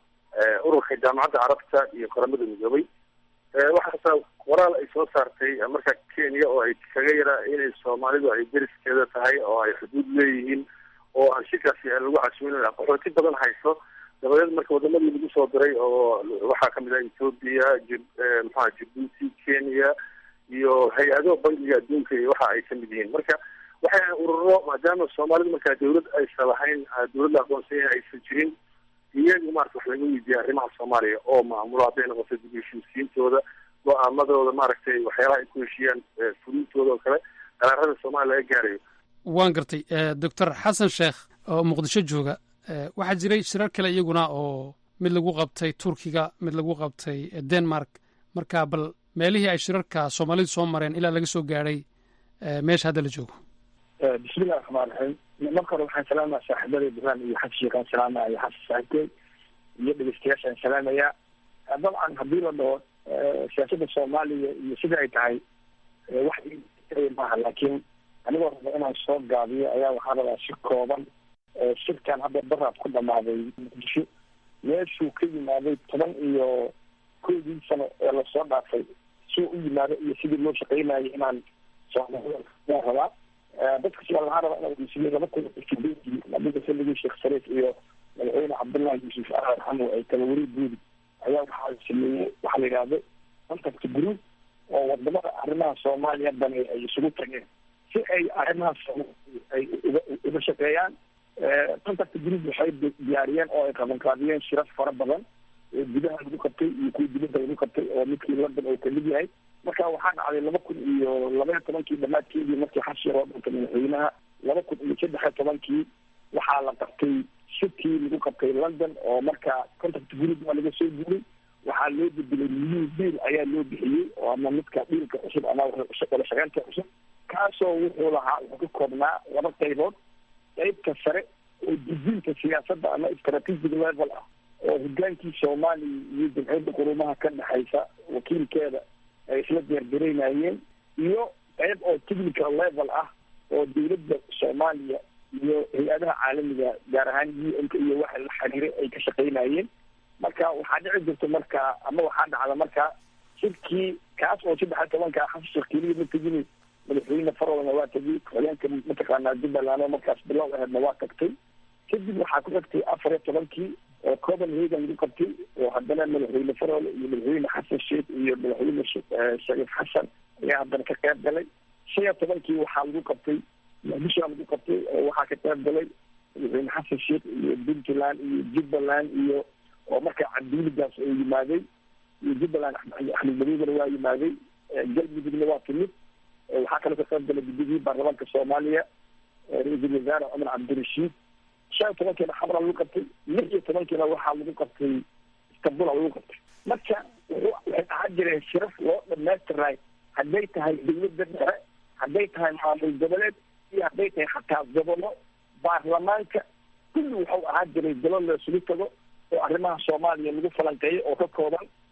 ururka jaamacadda carabta iyo qaramada midoobay waxaasa qoraal ay soo saartay marka kenya oo ay kaga yaraa inay soomaalidu ay deriskeeda tahay oo ay xuduud leeyihiin oo aan shirkaasi lagu casumin qaxooti badan hayso dabadeed marka wadamadii lagu soo diray oo waxaa kamid ah ethoopia maxaa jibuuti kenya iyo hay-ado bangiga adduunka iyo waxa ay kamid yihiin marka waxay ururo maadaama soomaalidu markaa dawlad aysan lahayn dawlad la aqoonsanya aysan jirin iyagu maarata wax laga weydiiyay arrimaha soomaaliya oo maamulo hadday noqoto dib heshiisiintooda go-aamadooda maaragtay waxyaalaha ay ku heshiiyaan fulintooda oo kale qaraarada soomaaliya laga gaarayo waan gartay doctor xasan sheekh oo muqdisho jooga waxaa jiray shirar kale iyaguna oo mid lagu qabtay turkiga mid lagu qabtay denmark marka bal meelihii ay shirarka soomaalidu soo mareen ilaa laga soo gaadhay meesha hadda la joogo bismillahi raxmaan raxiim marka hore waxaan salaamaya saaxiibada ibrahim iyo xasan sheekaan salaamaya iyo xasan saaxiibkey iyo dhegeystayaashaan salaamaya dabcan haddii la dhaho siyaasadda soomaaliya iyo sida ay tahay wax maaha laakiin anigoo raba inaan soo gaabiyo ayaa waxaa rabaa si kooban shirkan hadda baraad ku dhamaaday muqdisho meeshuu ka yimaaday toban iyo koodii sano ee lasoo dhaafay suu u yimaado iyo sidii loo shaqeynayay inaan soomaalida rabaa dadka sidaa lahaa rabaa inaan weysiiyey laba kun sideedii nabiga salligii sheekh sariif iyo madaxweyne cabdullahi yuusuf ahmed xamu ay kala wari guudi ayaa waxaa sameeyey waxaa la yidhahdo contact group oo wadamada arrimaha soomaaliya dani ay isugu tageen si ay arrimaha soomaaliya ay uga uga shaqeeyaan contact group waxay diyaariyeen oo ay qabanqaabiyeen shirar fara badan oo gudaha lagu qabtay iyo kuwa dibadda lagu qabtay oo midkii london oo kamid yahay marka waxaa dhacday laba kun iyo labaiyo tobankii dhamaadkeedii markii xashir oo dhanka madaxweynaha laba kun iyo saddex iyo tobankii waxaa la qabtay shirkii lagu qabtay london oo marka contact group waa laga soo guuray waxaa loo bedelay new deal ayaa loo bixiyey oo ama midka dhiilka cusub ama wala shaqeynta cusub kaasoo wuxuu lahaa wuxuu ka koobnaa laba qaybood qaybta sare oo dejinta siyaasadda ama strategic level ah oo hogaankii soomaaliya iyo jamciyadda qurumaha ka dhexaysa wakiilkeeda ay isla deergaraynayeen iyo qayb oo technical level ah oo dawladda soomaaliya iyo hay-adaha caalamiga gaar ahaan u n k iyo waxa la xiriiray ay ka shaqaynayeen marka waxaa dhici jirta marka ama waxaa dhacda marka shirkii kaas oo saddex iyo tobanka xasan sheekh keliya ma tegin madaxweyne farolna waa tegay xogeenka mataqaanaa jubbaland oo markaas bilow aheedna waa tagtay kadib waxaa ku xigtay afar iyo tobankii oo copenhagen lagu qabtay oo haddana madaxweyne farole iyo madaxweyne xasan sheekh iyo madaxweyne shariif xasan ayaa haddana ka qayb galay shan iyo tobankii waxaa lagu qabtay muqdishoa lagu qabtay oo waxaa ka qayb galay madaxweyne xasan sheekh iyo puntland iyo jubbaland iyo oo markaa cabdiwiligaas oo yimaaday iyo jubbaland axmed madoogana waa yimaaday galmudugna waa timid waxaa kaloo ka qayb galay gudigii baarlamaanka soomaaliya ra-iisul wasaare cumar cabdirashiid shan iyo tobankiina xamra lagu qabtay lix iyo tobankiina waxaa lagu qabtay istanbula lagu qabtay marka wuxuu waxay ahaan jireen shiraf loo dhamaystiray hadday tahay dawladda dhexe hadday tahay maamul goboleed iyo hadday tahay xataa gobollo baarlamaanka kulli wuxuu ahaan jiray golo la isugu tago oo arrimaha soomaaliya lagu falanqeeyo oo ka kooban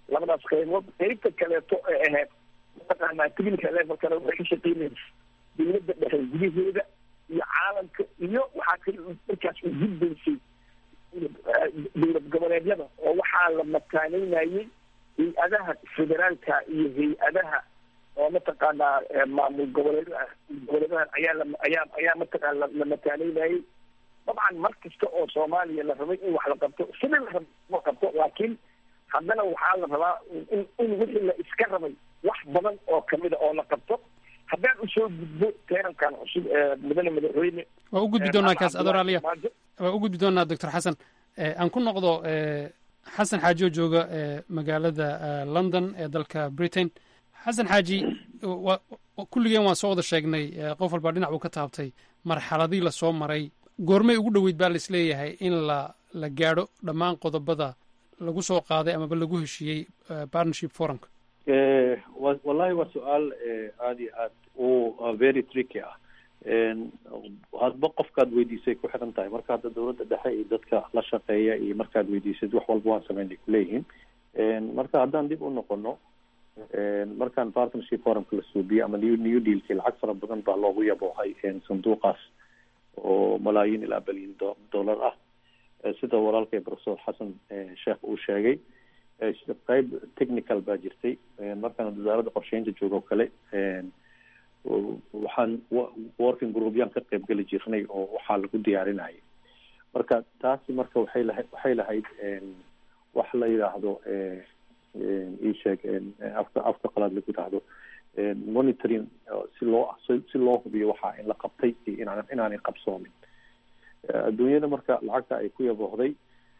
labadaas qaybood qaybta kaleeto ee ahayd mataqaanaa technical levelkana waxay ka shaqeynaysa dowladda dhexe gudaheeda iyo caalamka iyo waxaa kale markaas u gudbaysay dowlad goboleedyada oo waxaa la mataaneynayay hay-adaha federaalka iyo hay-adaha oo mataqaanaa maamul goboleedaha goboleedahan ayaa la ayaa ayaa mataqaana la mataaneynayay dabcan mar kasta oo soomaaliya la rabay in wax la qabto sidii la raba ma qabto laakiin haddana waxaa la rabaa in in wixii la iska rabay wax badan oo kamida oo la qabto haddaan usoo gudbo teerankan cusub ee mudane madaxweyne waa u gudbi doonaa kaas adoraaliya waa u gudbi doonaa doctor xasan aan ku noqdo xasan xaaji oo jooga magaalada london ee dalka britain xasan xaaji kulligeen waan soo wada sheegnay qof walbaa dhinac buu ka taabtay marxaladii lasoo maray goormay ugu dhoweyd baa laisleeyahay in la la gaadho dhammaan qodobada lagu soo qaaday amaba lagu heshiiyey partnership forumka wallahi waa su-aal aada iyo aad u very tricky ah hadba qofkaad weydiisay ku xiran tahay marka hadda dowladda dhexe iyo dadka la shaqeeya iyo markaad weydiisad wax walba waan sameynay kuleeyihiin marka haddaan dib u noqono markaan partnership forumka la suubiye ama new new dealkii lacag fara badan baa loogu yaboohay sanduuqaas oo malaayiin ilaa bilyan dollar ah sida walaalkay professor xasan sheekh uu sheegay qayb technical baa jirtay markaan wasaaradda qorsheynta joogo kale waxaan working group-yaan ka qayb geli jirnay oo waxaa lagu diyaarinayay marka taasi marka waxay lahayd waxay lahayd wax la yidhaahdo isheeg afka afka qalaad lagu yidhaahdo monitoring si loo si loo hubiyo waxaa in la qabtay iyo inaan inaanay qabsoomin adduunyada marka lacagta ay ku yaboohday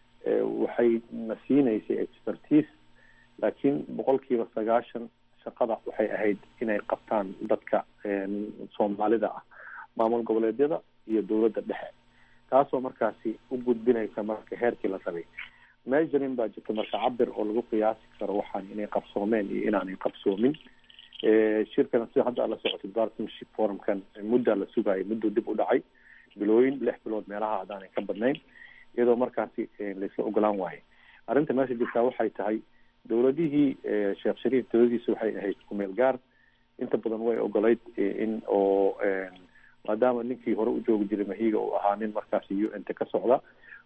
waxay na siinaysay expertise laakiin boqolkiiba sagaashan shaqada waxay ahayd inay qabtaan dadka soomaalida ah maamul goboleedyada iyo dowladda dhexe taasoo markaasi u gudbinaysa marka heerkii la rabay measuring baa jirta marka cabir oo lagu qiyaasi karo waxaan inay qabsoomeen iyo inaanay qabsoomin shirkan sida hadda la socotay partnership forumkan muddaa la sugaayay mudduu dib u dhacay bilooyin lix bilood meelaha haddaanay ka badnayn iyadoo markaasi laisla ogolaan waayo arrinta meesha jirtaa waxay tahay dowladihii sheekh shariif dowladiisa waxay ahayd kumeel gaar inta badan way ogolayd in oo maadaama ninkii hore u joogi jiray mahiga uu ahaa nin markaasi u n t ka socda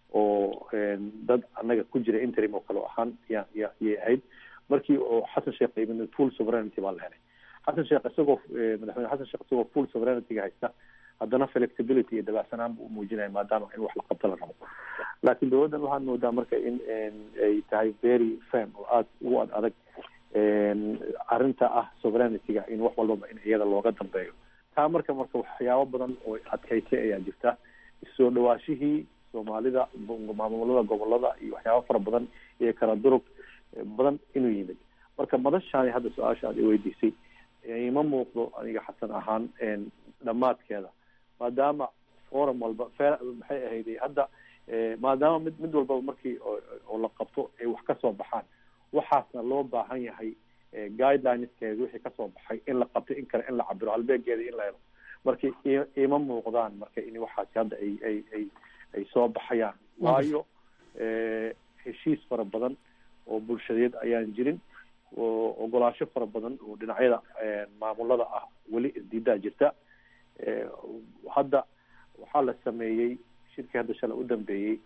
oo dad annaga ku jira interim oo kale ahaan ya ya yay ahayd markii oo xasan sheekh yimid full sovereignty baa la helay xasan sheekh isagoo madaxweyne xasan sheekh isagoo full sovereigntyga haysta haddana flexibility iyo dabacsanaan buu umuujinaya maadaama in wax la qabto la rabo laakiin dowladdan waxaad moodaa marka in ay tahay very firm oo aada ugu ad adag arrinta ah sovereigntyga in wax walbaba in iyada looga dambeeyo taa marka marka waxyaabo badan oo adkaysay ayaa jirta soo dhawaashihii soomaalida maamulada gobolada iyo waxyaabo fara badan iyo kala durug badan inuu yimid marka madashaani hadda su-aasha aad iweydiisay ima muuqdo aniga xasan ahaan dhammaadkeeda maadaama forum walba maxay ahayd hadda maadaama mid mid walbaba markii oo la qabto ay wax kasoo baxaan waxaasna loo baahan yahay guidelineskeeda wixii kasoo baxay in la qabto in kale in la cabiro halbeegeeda in la helo marka ima muuqdaan marka in waxaasi hadda ay ay ay ay soo baxayaan waayo heshiis fara badan oo bulshadeed ayaan jirin oo ogolaasho fara badan oo dhinacyada maamulada ah weli isdiidaa jirta hadda waxaa la sameeyey shirkii hadda shalay u dambeeyey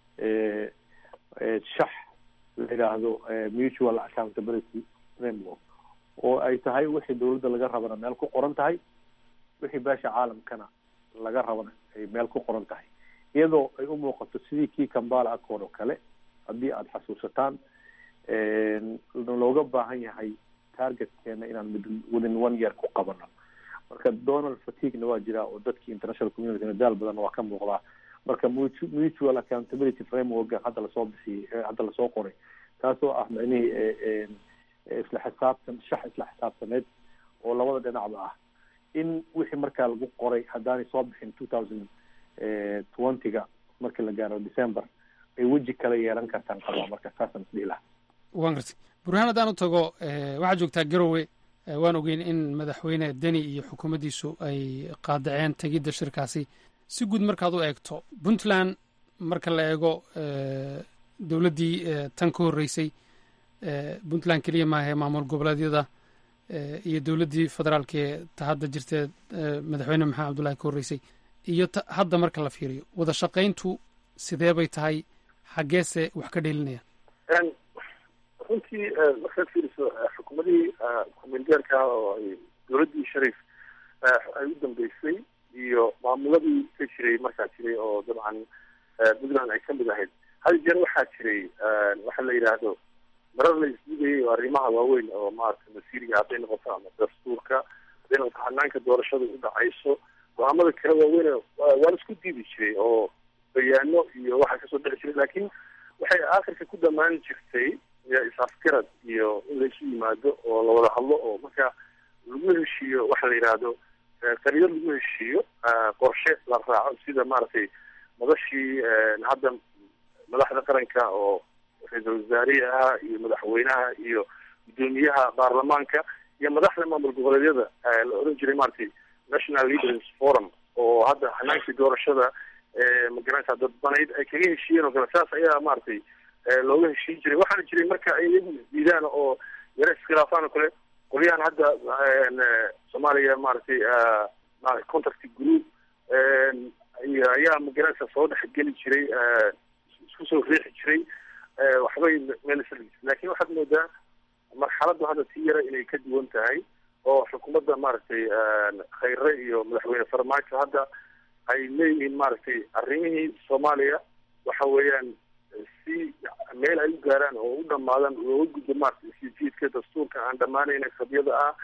shax la yidhaahdo mutual accountability framework oo ay tahay wixii dowladda laga rabana meel ku qoran tahay wixii beesha caalamkana laga rabana ay meel ku qoran tahay iyadoo ay u muuqato sidii kii kambala accord oo kale haddii aada xasuusataan looga baahan yahay targetkeena inaan mid within one year ku qabano marka donald fatigna waa jiraa oo dadkii international community daal badan waa ka muuqdaa marka mutual accountability framework hadda lasoo bixiyey hadda lasoo qoray taasoo ah micnihii isla xisaabtan shax isla xisaabtaneed oo labada dhinacba ah in wixii markaa lagu qoray haddaanay soo bixin two thousand twenty-ga markii la gaaro december ay weji kale yeelan kartaan qabaa marka saasaan isdhihi lahaa waan gartay burhaan haddaan u tago waxaad joogtaa garowe waan ogeyn in madaxweyne deni iyo xukuumaddiisu ay qaadaceen tegidda shirkaasi si guud markaad u eegto puntland marka la eego dowladdii tan ka horreysay puntland keliya maahae maamul goboleedyada iyo dowladdii federaalka ee ta hadda jirtee madaxweyne maxamed cabdullahi ka horreysay iyo hadda marka la fiiriyo wada shaqayntu sidee bay tahay xaggeese wax ka dheelinayaan runtii markaad fiiriso xukuumadihii kumeelgaarka oo ay dowladdii shariif ay u dambeysay iyo maamuladii ka jiray markaa jiray oo dabcan puntland ay kamid ahayd hal jeer waxaa jiray waxa la yidhaahdo marar la isdigayay oo arrimaha waaweyn oo maaragtay masiiriga hadday noqoto ama dastuurka hadday noqoto hanaanka doorashada u dhacayso go-aamada kale waaweyn waa la isku diidi jiray oo bayaano iyo waxaa kasoo dhexi jiray laakiin waxay aakhirka ku dhamaan jirtay is-afgarad iyo in laisu yimaado oo la wada hadlo oo marka lagu heshiiyo waxa la yidhaahdo qariyo lagu heshiiyo qorshe la raaco sida maaragtay madashii hadda madaxda qaranka oo ra-iisul wasaarihi ahaa iyo madaxweynaha iyo guddoomiyaha baarlamaanka iyo madaxda maamul goboleedyada la oran jiray maaragtay national leaders forum oo hadda hanaankii doorashada magaranaysa dadbanayd ay kaga heshiiyeen oo kale saas ayaa maaragtay looga heshiin jiray waxaana jiray marka ay iyagu isdiidaan oo yaro iskhilaafaan oo kale qolyahan hadda soomaaliya maaragtay contact group iyo ayaa magaranaysa soo dhexgeli jiray isku soo riixi jiray waxbay meel laakiin waxaad moodaa marxaladdu hadda si yara inay ka duwan tahay oo xukuumadda maaragtay khayre iyo madaxweyne farmaajo hadda ay leeyihiin maaragtay arrimihii soomaaliya waxa weeyaan si meel ay u gaaraan oo u dhamaadaan looga gudbo maaragtay sijiidka dastuurka aan dhamaanayna qabyada ah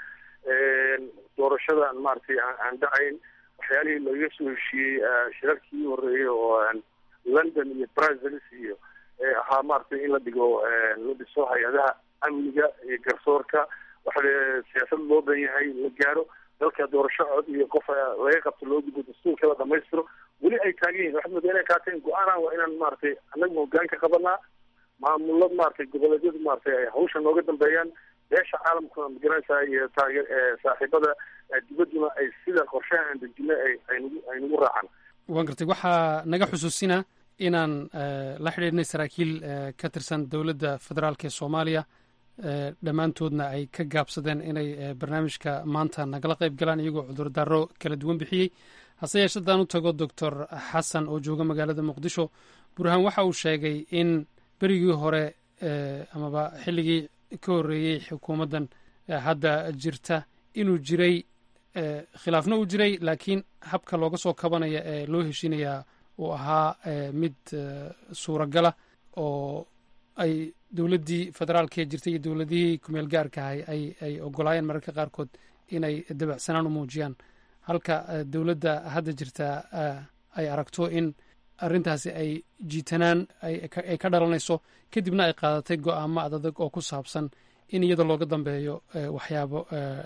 doorashada maaragtay aan dhacayn waxyaalihii lagaga soo heshiiyey shirarkii horeeyey oo london iyo brazils iyo ahaa maaragtay in la dhigo la dhiso hay-adaha amniga iyo garsoorka waxa siyaasad loo dan yahay la gaaro dalka doorasho cod iyo qof laga qabto loo gudbo dastuurka la dhamaystiro weli ay taagan yihin waxaad moodaa inay qaateen go-aanan waa inaan maaragtay annaga hogaanka qabanaa maamulad maaragtay goboleedyadu maaragtay ay hawsha nooga dambeeyaan beesha caalamkuna magaranaysaa iyo taage saaxiibada dibadduna ay sida qorshaha aan dejinay ay aynugu ay nagu raacaan waan gartay waxaa naga xusuusina inaan la xidhiidhnay saraakiil ka tirsan dowladda federaalk ee soomaaliya dhammaantoodna ay ka gaabsadeen inay barnaamijka maanta nagala qayb galaan iyagoo cudurdaaro kala duwan bixiyey hase yeeshe haddaan u tago doctor xasan oo jooga magaalada muqdisho burhaan waxa uu sheegay in berigii hore amaba xilligii ka horreeyey xukuumaddan hadda jirta inuu jiray khilaafna uu jiray laakiin habka looga soo kabanaya ee loo heshiinayaa uu ahaa mid suuragala oo ay dowladdii federaalka ee jirtay iyo dowladihii kumeel gaarka ahay ay ay ogolaayeen mararka qaarkood inay dabacsanaan u muujiyaan halka dowladda hadda jirta ay aragto in arrintaasi ay jiitanaan ay ka dhalanayso kadibna ay qaadatay go-aamo adadag oo ku saabsan in iyada looga dambeeyo waxyaabo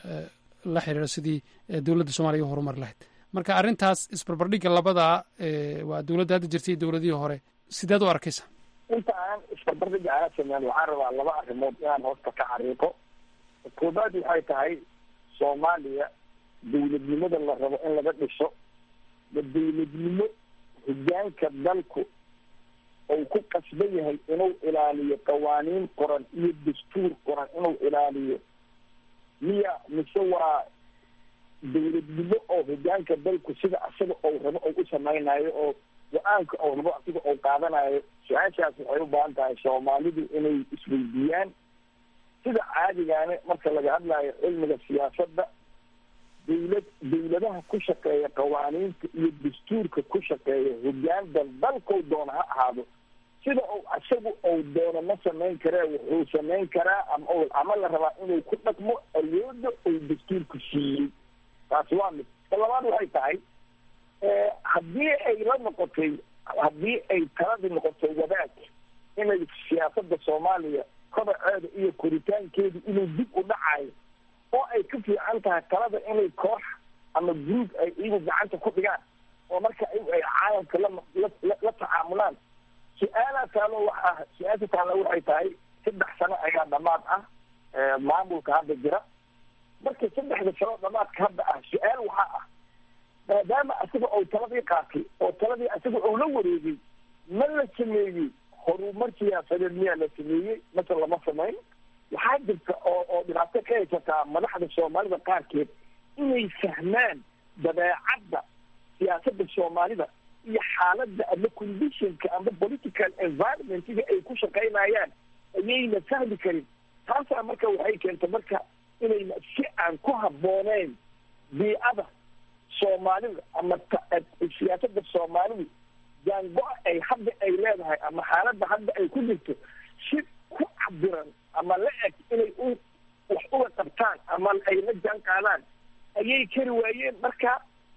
la xiriira sidii dowladda soomaliya u horumar lahayd marka arrintaas isbarbardhigga labadaa waa dowladda hadda jirtay iyo dowladihii hore sideed u arkaysa inta aan isbarbardhigga aan sameyn waxaan rabaa laba arrimood inaan hoosta ka xariiqo koobaad waxay tahay soomaaliya dowladnimada la rabo in laga dhiso ma dowladnimo hogaanka dalku uu ku qasban yahay inuu ilaaliyo qawaaniin qoran iyo dastuur qoran inuu ilaaliyo miya mise waa dowladnimo oo hogaanka dalku sida asaga ou rabo ou u samaynayo oo go-aanka ou rabo asiga ou qaadanayo su-aashaas waxay u baahan tahay soomaalidu inay isweydiiyaan sida caadigaane marka laga hadlayo cilmiga siyaasadda dowlad dowladaha ku shaqeeya qawaaniinta iyo dastuurka ku shaqeeya hogaandan dalkou doona ha ahaado sida uu isagu ou doono ma samayn karee wuxuu samayn karaa ama ama la rabaa inuu ku dhaqmo awooda uu dastuurku siiyey taasi waa mid ta labaad waxay tahay haddii ay la noqotay haddii ay taladii noqotay wadaag inay siyaasadda soomaaliya kobaceeda iyo koritaankeedu inuu dib u dhacayo oo ay ka fiican tahay talada inay koox ama group ay iyagu gacanta ku dhigaan oo marka iyagu ay caalamka la la tacaamulaan su-aalaa taalo waxa su-aasha taalo waxay tahay saddex sano ayaa dhamaad ah maamulka hadda jira marka saddexda sano dhamaadka hadda ah su-aal waxaa ah maadaama isaga ou taladii qaatay oo taladii isaga ou la wareegay ma la sameeyey horumar siyaasadeed miyaa la sameeyey mase lama samayn waxaa jirta oo oo dhibaato ka haysataa madaxda soomaalida qaarkeed inay fahmaan dabeecadda siyaasadda soomaalida iyo xaaladda ama conditionka ama political environmentiga ay ku shaqaynayaan ayayna fahmi karin taasaa marka waxay keentay marka inayna si aan ku habbooneyn biicada soomaalida ama siyaasadda soomaalidu jaango-a ay hadda ay leedahay ama xaaladda hadda ay ku jirto si ku cabiran ama la eg inay u wax uga qabtaan ama ay la jaan qaadaan ayay kari waayeen marka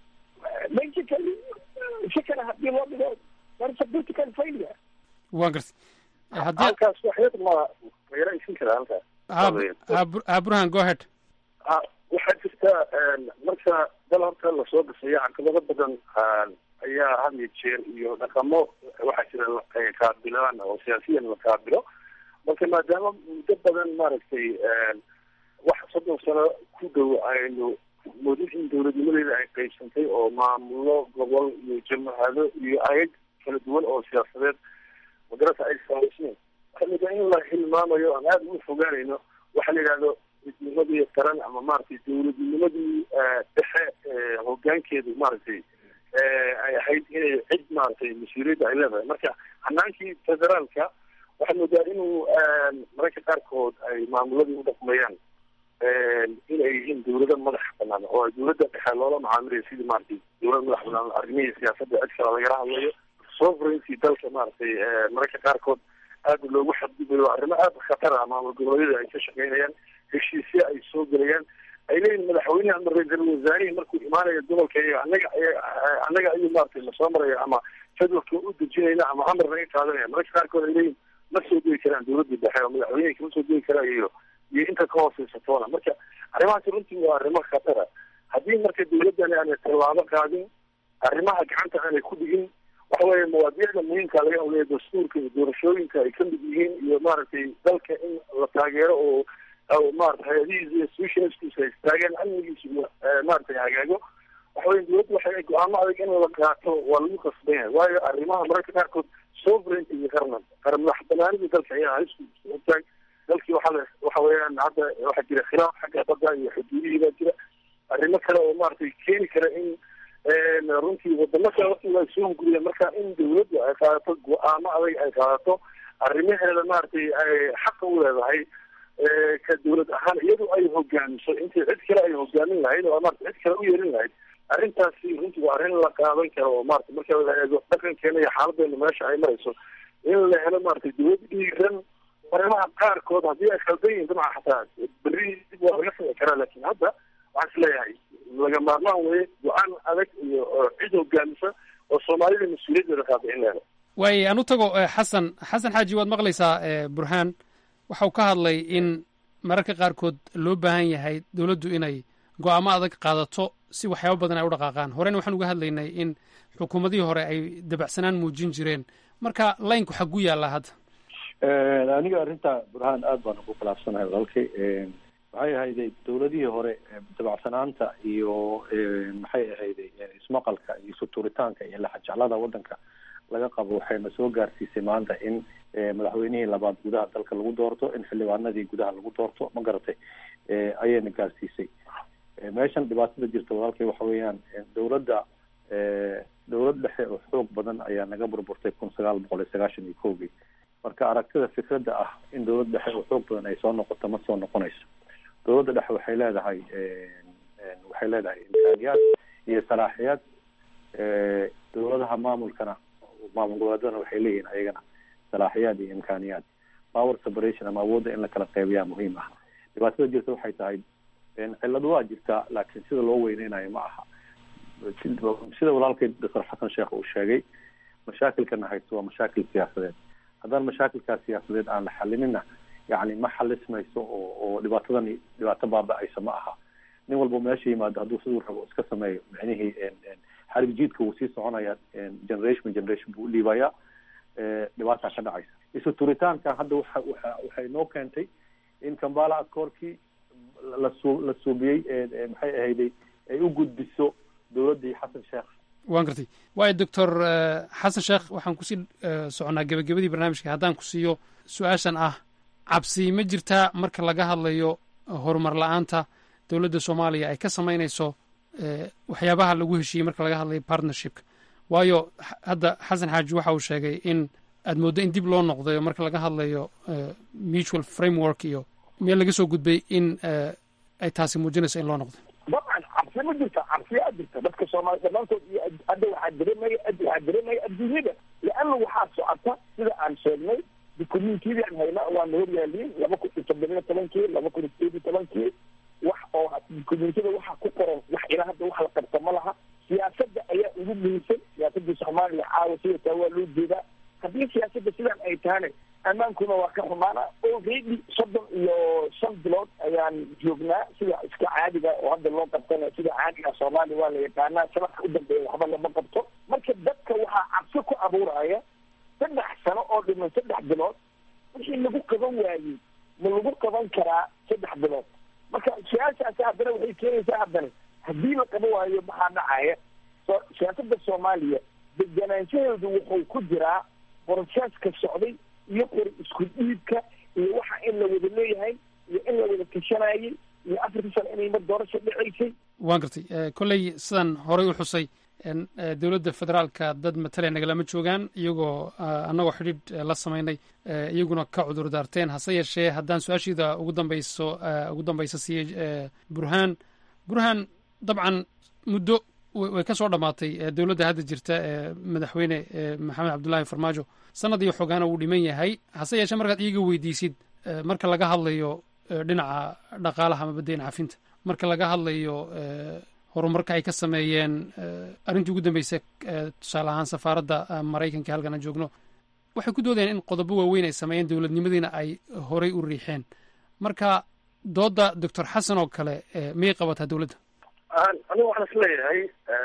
basically si kale hadii loo dhigo that's a political failure waa gartay haddii halkaas waxyad ma ma yaraysin karaa halkaas ha burhan go ahead ha waxaa jirta marka dal horta lasoo dhisayo caqabado badan ayaa had iyo jeer iyo dhaqamo waxaa jira ay qaabilaan oo siyaasiyan la qaabilo marka maadaama muddo badan maaragtay wax soddon sano ku dhow aynu moodin in dowladnimadeeda ay qaybsantay oo maamulo gobol iyo jamahado iyo ayag kala duwan oo siyaasadeed magarata ay saamayseen waxaa mida in la hilmaamayo aan aada uga fogaanayno waxaa la yidhahdo midnimadii qaran ama maaragtay dowladnimadii dhexe hogaankeedu maaragtay ay ahayd inay cid maaragtay mas-uuliyadda ay leedahay marka hanaankii federaalka waxaa moodaa inuu mararka qaarkood ay maamuladii u dhaqmayaan inay yihiin dawlado madax banaan oo dawladda dhexe loola macaamilaya sidii maaragtay dawlad madax banaan arrimihii siyaasadda cid kale lagala hadlayo sovereignty dalka maaragtay mararka qaarkood aada loogu xadgudayo arrimo aada khatar ah maamul goboleedyada ay ka shaqeynayaan heshiisya ay soo gelayaan ay leeyihin madaxweyneha ama ra-iisul wasaarihii markuu imaanayo gobolka anaga annaga ayuu maaragtay lasoo maraya ama jadwalka u dejinayna ama amar naga qaadanaya mararka qaarkood ay leeyihin ma soo degi karaan dawladda dhexe oo madaxweynehi kama soo degi karaan iyo iyo inta ka hooseysa marka arrimahaasi runtii waa arrimo khatara haddii marka dawladdani aanay tallaabo qaadin arrimaha gacanta aanay ku dhigin waxa weeye mawaadiicda muhiimka laga hadlaya dastuurka iyo doorashooyinka ay kamid yihiin iyo maaragtay dalka in la taageero oo maarata hay-adihiisa iyo institutionskiisa ay istaagaan amnigiisa iyo maaragtay hagaago waxa weye dawladda waxay go-aamo adag in la qaato waa lagu qasban yahay waayo arrimaha mararka qaarkood sovereignty iyo qarnan qaran madax banaanida dalka ayaa halisku ogtaag dalkii waxaa waxa weeyaan hadda waxaa jira khilaaf xagga badda iyo xuduudihii baa jira arrimo kale oo maaragtay keeni kara in runtii wadamo kale waqtiga ay soo hunguriyeen marka in dawladdu ay qaadato go-aamo adag ay qaadato arrimaheeda maaragtay ay xaqa u leedahay ka dawlad ahaan iyadu ay hogaamiso intii cid kale ay hogaamin lahayd oo maarata cid kale u yeelin lahayd arrintaasi runtii waa arrin la qaadan karo oo maarata marka la eego dhaqankeena iyo xaaladeena meesha ay marayso in la helo maaragtay dawlad dhiiran arrimaha qaarkood haddii ay khaldan yihin dabcan xataa berri dib waa laga sami karaa laakin hadda waxaan is leeyahay laga maarmaan weye go-aan adag iyo cid hogaamisa oo soomaalida mas-uuliyaddeeda qaada in la helo waaye aan u tago xasan xasan xaaji waad maqlaysaa burhaan waxau ka hadlay in mararka qaarkood loo baahan yahay dowladdu inay go-aamo adag qaadato si waxyaabo badan ay u dhaqaaqaan horena waxaan uga hadlaynay in xukuumadihii hore ay dabacsanaan muujin jireen marka laynku xagu yaallaa hadda aniga arrinta burhaan aada baan ugu khilaafsanahay walaalkay maxay ahayday dawladihii hore dabacsanaanta iyo maxay ahayday ismaqalka iyo suturitaanka iyo laxajeclada waddanka laga qabo waxayna soo gaarsiisay maanta in madaxweynihii labaad gudaha dalka lagu doorto in xildhibaanadii gudaha lagu doorto ma garatay ayayna gaarsiisay meeshan dhibaatada jirta walaalkay waxa weeyaan dawladda dawlad dhexe oo xoog badan ayaa naga burburtay kun sagaal boqol iyo sagaashan iyo kowgii marka aragtida fikradda ah in dawlad dhexe oo xoog badan ay soo noqoto ma soo noqonayso dawladda dhexe waxay leedahay waxay leedahay imkaaniyaad iyo salaaxiyaad dawladaha maamulkana maamul goboleedadana waxay leeyihiin ayagana salaaxiyaad iyo imkaaniyaad power separation ama awoodda in la kala qeybiyaa muhiim ah dhibaatada jirta waxay tahay cillad waa jirtaa laakiin sida loo weyneynayo ma aha sida walaalkay doctor xasan sheekh uu sheegay mashaakilkana haysto waa mashaakil siyaasadeed haddaan mashaakilkaas siyaasadeed aan la xalinina yani ma xalismayso oo oo dhibaatadani dhibaato baaba-ayso ma aha nin walba meesha yimaado hadduu siduu rabo iska sameeyo micnihii xarig jiidka wuu sii soconaya generation generation buu udhiibayaa dhibaataa ka dhacaysa isu turitaankan hadda waxa waxa waxay noo keentay in kambala askoorkii lasu la suubiyey maxay ahayday ay u gudbiso dowladdii xasan sheekh waan gartay waayo doctor xasan sheekh waxaan kusii soconnaa gebagabadii barnaamijka haddaan ku siiyo su-aashan ah cabsi ma jirtaa marka laga hadlayo horumar la-aanta dowladda soomaaliya ay ka samaynayso waxyaabaha lagu heshiiyey marka laga hadlayo partnershipka waayo hadda xasan xaaji waxa uu sheegay in aad mooddo in dib loo noqdayo marka laga hadlayo mutual framework iyo meel laga soo gudbay in ay taasi muujinayso in loo noqdo dabcan cabsi ma jirta cabsiyaa jirta dadka soomaali dhammaantood iyo hadda waxaa dareemaya waxaa dareemaya adduunyada leanna waxaa socota sida aan sheegnay dukumentiyadii aan hayna waana hor yaaliin laba kun iyo toddobiyo tobankii laba kun iyo sideed iyo tobankii wax oo dukumentiyada waxaa ku qoran wax ilaa hadda wax la qabta ma laha siyaasadda ayaa ugu muhiimsan siyaasadda soomaaliya caawa sida taa waa loo jeedaa haddii siyaasadda sidaan ay tahana ammaankuna waa ka xumaana already soddon iyo shan bilood ayaan joognaa sida iska caadiga oo hadda loo qabtana sida caadiga soomaaliya waa la yaqaanaa sanadka u dambeeya waxba lama qabto marka dadka waxaa cabsi ku abuuraya saddex sano oo dhiman saddex bilood wixii lagu qaban waayey ma lagu qaban karaa saddex bilood marka su-aashaasi haddana waxay keenaysaa haddana haddii la qaban waayo maxaa dhacaya so siyaasadda soomaaliya deganaanshaheedu wuxuu ku jiraa boroseska socday iyo qori isku dhiibka iyo waxa in la wada leeyahay iyo in la wada tashanayay iyo afartii sano inay mar doorasho dhacaysay waan gartay kolley sidan horey u xusay dowladda federaalka dad matale nagalama joogaan iyagoo annagoo xidhiidh la samaynay iyaguna ka cudur daarteen hase yeeshee haddaan su-aashiida ugu dambayso ugu dambaysa siiyey burhaan burhaan dabcan muddo way ka soo dhammaatay dowladda hadda jirta ee madaxweyne maxamed cabdullaahi farmaajo sanad iyo xogaana wuu dhiman yahay hase yeeshee markaad iiga weydiisid marka laga hadlayo dhinaca dhaqaalaha ama baddayn cafinta marka laga hadlayo horumarka ay ka sameeyeen arrintii ugu dambeysay tusaale ahaan safaaradda maraykanka halkan aan joogno waxay ku doodayaan in qodobo waaweyn ay sameeyeen dowladnimadiina ay horey u riixeen marka doodda doctor xasan oo kale miyay qabataa dowladda aniga waxaan is leeyahay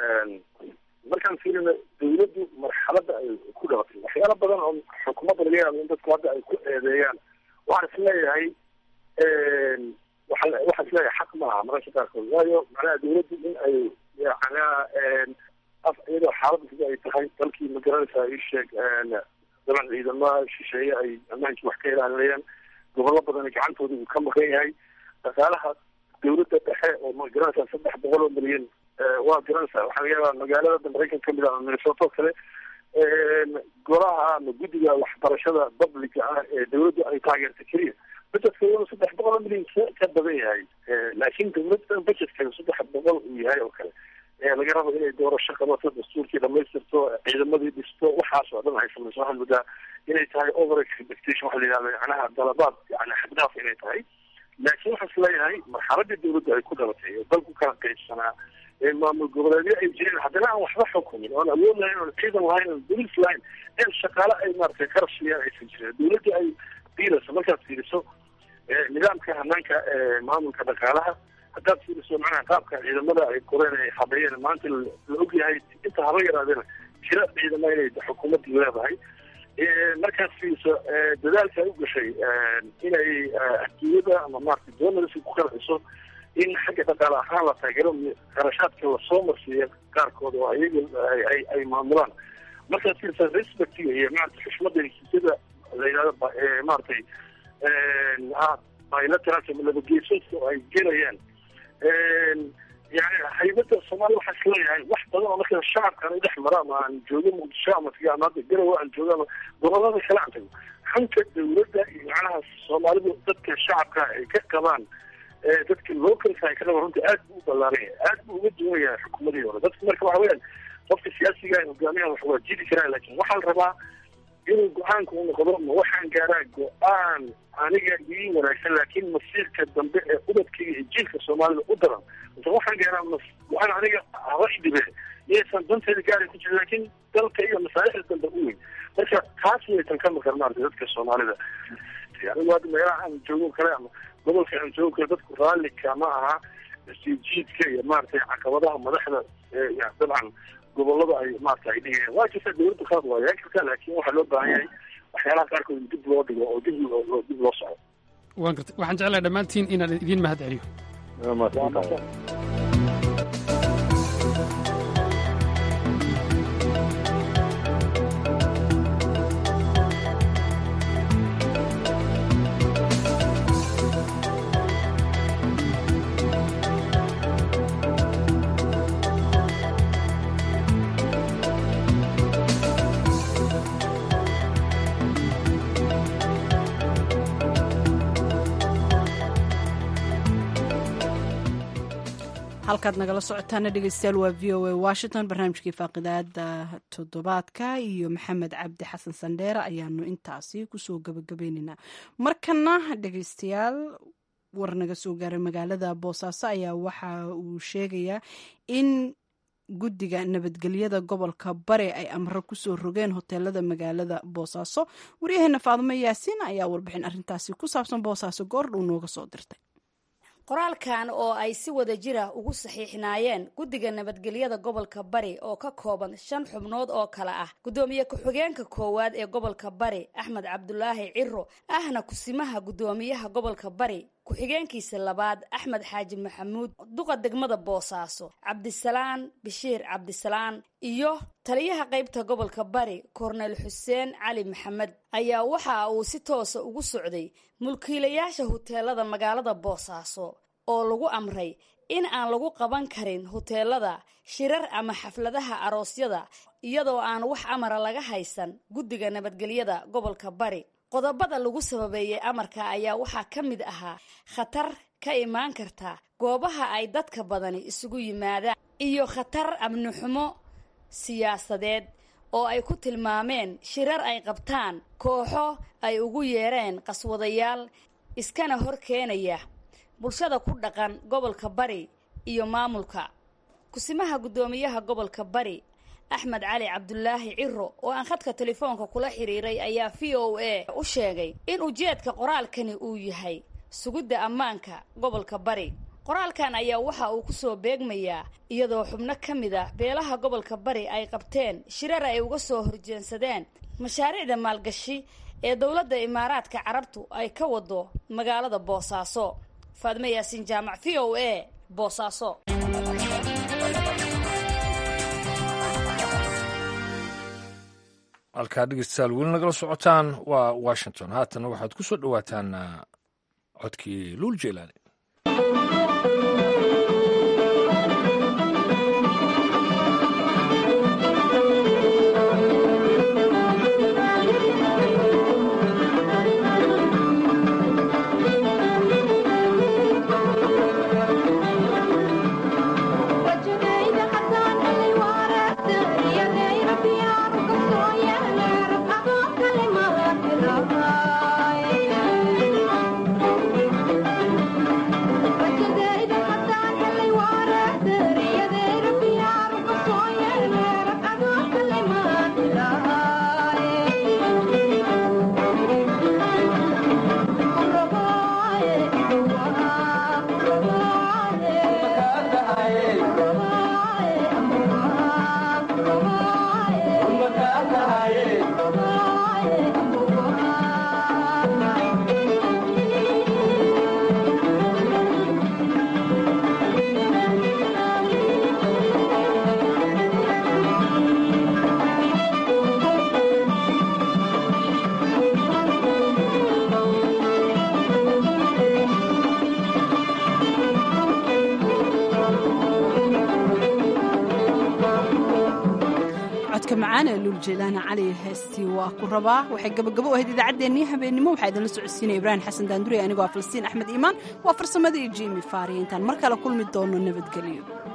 markaan fiirino dawladdu marxaladda ay ku dhalatay waxyaala badan oo xukuumadda laga yaabo in dadku hadda ay ku eedeeyaan waxaan is leeyahay waxaa waxaan is leeyahay xaq maaha mararka qaarkood waayo macnaha dawladdu in ay macnaha af iyadoo xaaladda sida ay tahay dalkii ma garanaysaa ii sheeg daban ciidamaha shisheeye ay ammaankii wax ka ilaalinayaan gobollo badan gacantooda uu ka maqan yahay dhaqaalaha dawladda dhexe oo ma garanaysaa saddex boqol oo milyan waa garanaysaa waxaa laga yaabaa magaalada maraykan kamid ah minnesota oo kale golaha ama guddiga waxbarashada publica ah ee dawladdu ay taageerta keliya budgetkooda saddex boqol oo milyan ka badan yahay laakiin dawladda budgetkeeda saddex boqol uu yahay oo kale laga rabo inay doorasho qabato dastuurkii dhamaystirto ciidamadii dhisto waxaas oo dhan ay samayso waxaan moodaa inay tahay over expectation waxa la yidhahda macnaha dalabaad yani xagdaaf inay tahay laakiin waxaan isleeyahay marxaladii dawladda ay ku dhalatay oo dalku kala qaybsanaa ee maamul goboleedyo ay jireen haddana aan waxba xukumin oon awood lahayn oon ciidan lahayn oon bolis lahayn in shaqaale ay maaragtay qarab siiyaan aysan jirin dawladda ay fiirayso markaad fiiriso nidaamka hanaanka maamulka dhaqaalaha haddaad fiiriso macnaha qaabka ciidamada ay koreen ay habeeyeen maanta la ogyahay inta haba yaraadeen tira ciidama inay xukuumaddu leedahay markaad fiiriso dadaalka ay u gashay inay adduunyada ama maarata doonarsi ku qanciso in xagga dhaqaale ahaan la taageero qarashaadka lasoo marsiiya qaarkood oo ayaga ay ay maamulaan markaad fiirisa respectiga iyo maarata xushmada heshiisyada la yidhahdo maaragtay bilateralka nabadgeysoodka oo ay gelayaan yani haybada soomaaliya waxaa isleeyahay wax badan oo marka shacabkaan u dhex maro ama aan joogo muqdisho ama taga ama hadda garowe aan joogo ama gobolada kale aan tago hanka dawladda iyo macnaha soomaalidu dadka shacabka ay ka qabaan dadka localka ay ka qabaan runta aad buu u ballaaran yahay aad buu uga duwan yahay xukuumadii hore dadka marka waxa weyaan qofka siyaasiga hogaamiyahan wax waa jiri karaa laakiin waxaa la rabaa inuu go-aanka u noqdo ma waxaan gaaraa go-aan aniga ii wanaagsan laakiin masiirka dambe ee ubadkayga iyo jiilka soomaalida u daran mase waxaan gaaraa go-aan aniga haba idhibe iyaysan danteeda gaari ku jirin laakiin dalka iyo masaalixda dambe u weyn marka taas waytan ka maqan maarata dadka soomaalida anigu hadda meelaha aan joogo kale ama gobolka aan joogo kale dadku raalli kama aha sijiidka iyo maaragtay caqabadaha madaxda dabcan gobolada ay maarata ay dhigayaan waa jirta dawladda qaad waa yean kartaa laakiin waxaa loo baahan yahay waxyaalaha qaarkood in dib loo dhigo oo dib loo dib loo soco waan gartay waxaan jeclahay dhammaantiin inaan idiin mahad celiyo halkaad nagala socotaana dhegeystayaal waa v o a washington barnaamijkii faaqidaada toddobaadka iyo maxamed cabdi xasan sandheere ayaanu intaasi kusoo gabagabaynaynaa markana dhegeystayaal war naga soo gaaray magaalada boosaaso ayaa waxa uu sheegayaa in guddiga nabadgelyada gobolka bare ay amro kusoo rogeen hoteelada magaalada boosaaso waryaheena faadumo yaasiin ayaa warbixin arintaasi ku saabsan boosaaso goordhow nooga soo dirtay qoraalkan oo ay si wada jira ugu saxiixnaayeen guddiga nabadgelyada gobolka bari oo ka kooban shan xubnood oo kale ah guddoomiye ku-xigeenka koowaad ee gobolka bari axmed cabdulaahi ciro ahna kusimaha guddoomiyaha gobolka bari ku-xigeenkiisa labaad axmed xaaji maxamuud duqa degmada boosaaso cabdisalaan bashiir cabdisalaan iyo taliyaha qaybta gobolka bari korneyl xuseen cali maxamed ayaa waxa uu si toosa ugu socday mulkiilayaasha huteelada magaalada boosaaso oo lagu amray in aan lagu qaban karin huteelada shirar ama xafladaha aroosyada iyadoo aan wax amara laga haysan guddiga nabadgelyada gobolka bari qodobada lagu sababeeyey amarka ayaa waxaa ka mid ahaa khatar ka imaan karta goobaha ay dadka badani isugu yimaadaan iyo khatar amni xumo siyaasadeed oo ay ku tilmaameen shirar ay qabtaan kooxo ay ugu yeereen qaswadayaal iskana hor keenaya bulshada ku dhaqan gobolka bari iyo maamulka kusimaha guddoomiyaha gobolka bari axmed cali cabdulaahi ciro oo aan khadka telefoonka kula xiriiray ayaa v o a u sheegay in ujeedka qoraalkani uu yahay sugidda ammaanka gobolka bari qoraalkan ayaa waxa uu kusoo beegmayaa iyadoo xubno ka mid ah beelaha gobolka bari ay qabteen shirar ay uga soo horjeensadeen mashaariicda maalgashi ee dowladda imaaraadka carabtu ay ka wado magaalada boosaaso faadmo yaasiin jaamac v o a boosaaso halkaa dhegeystayaal weli nagala socotaan waa washington haatana waxaad ku soo dhowaataan codkii luul jeelaani macaane luuljeelaana cali heestii waa ku rabaa waxay gabagabo u ahayd idaacaddeenii habeennimo waxaa idinla socodsiinaya ibraahim xasan daanduri anigoo ah falastiin axmed iimaan waa farsamada iyo jimi faariya intaan mar kale kulmi doono nabadgelyo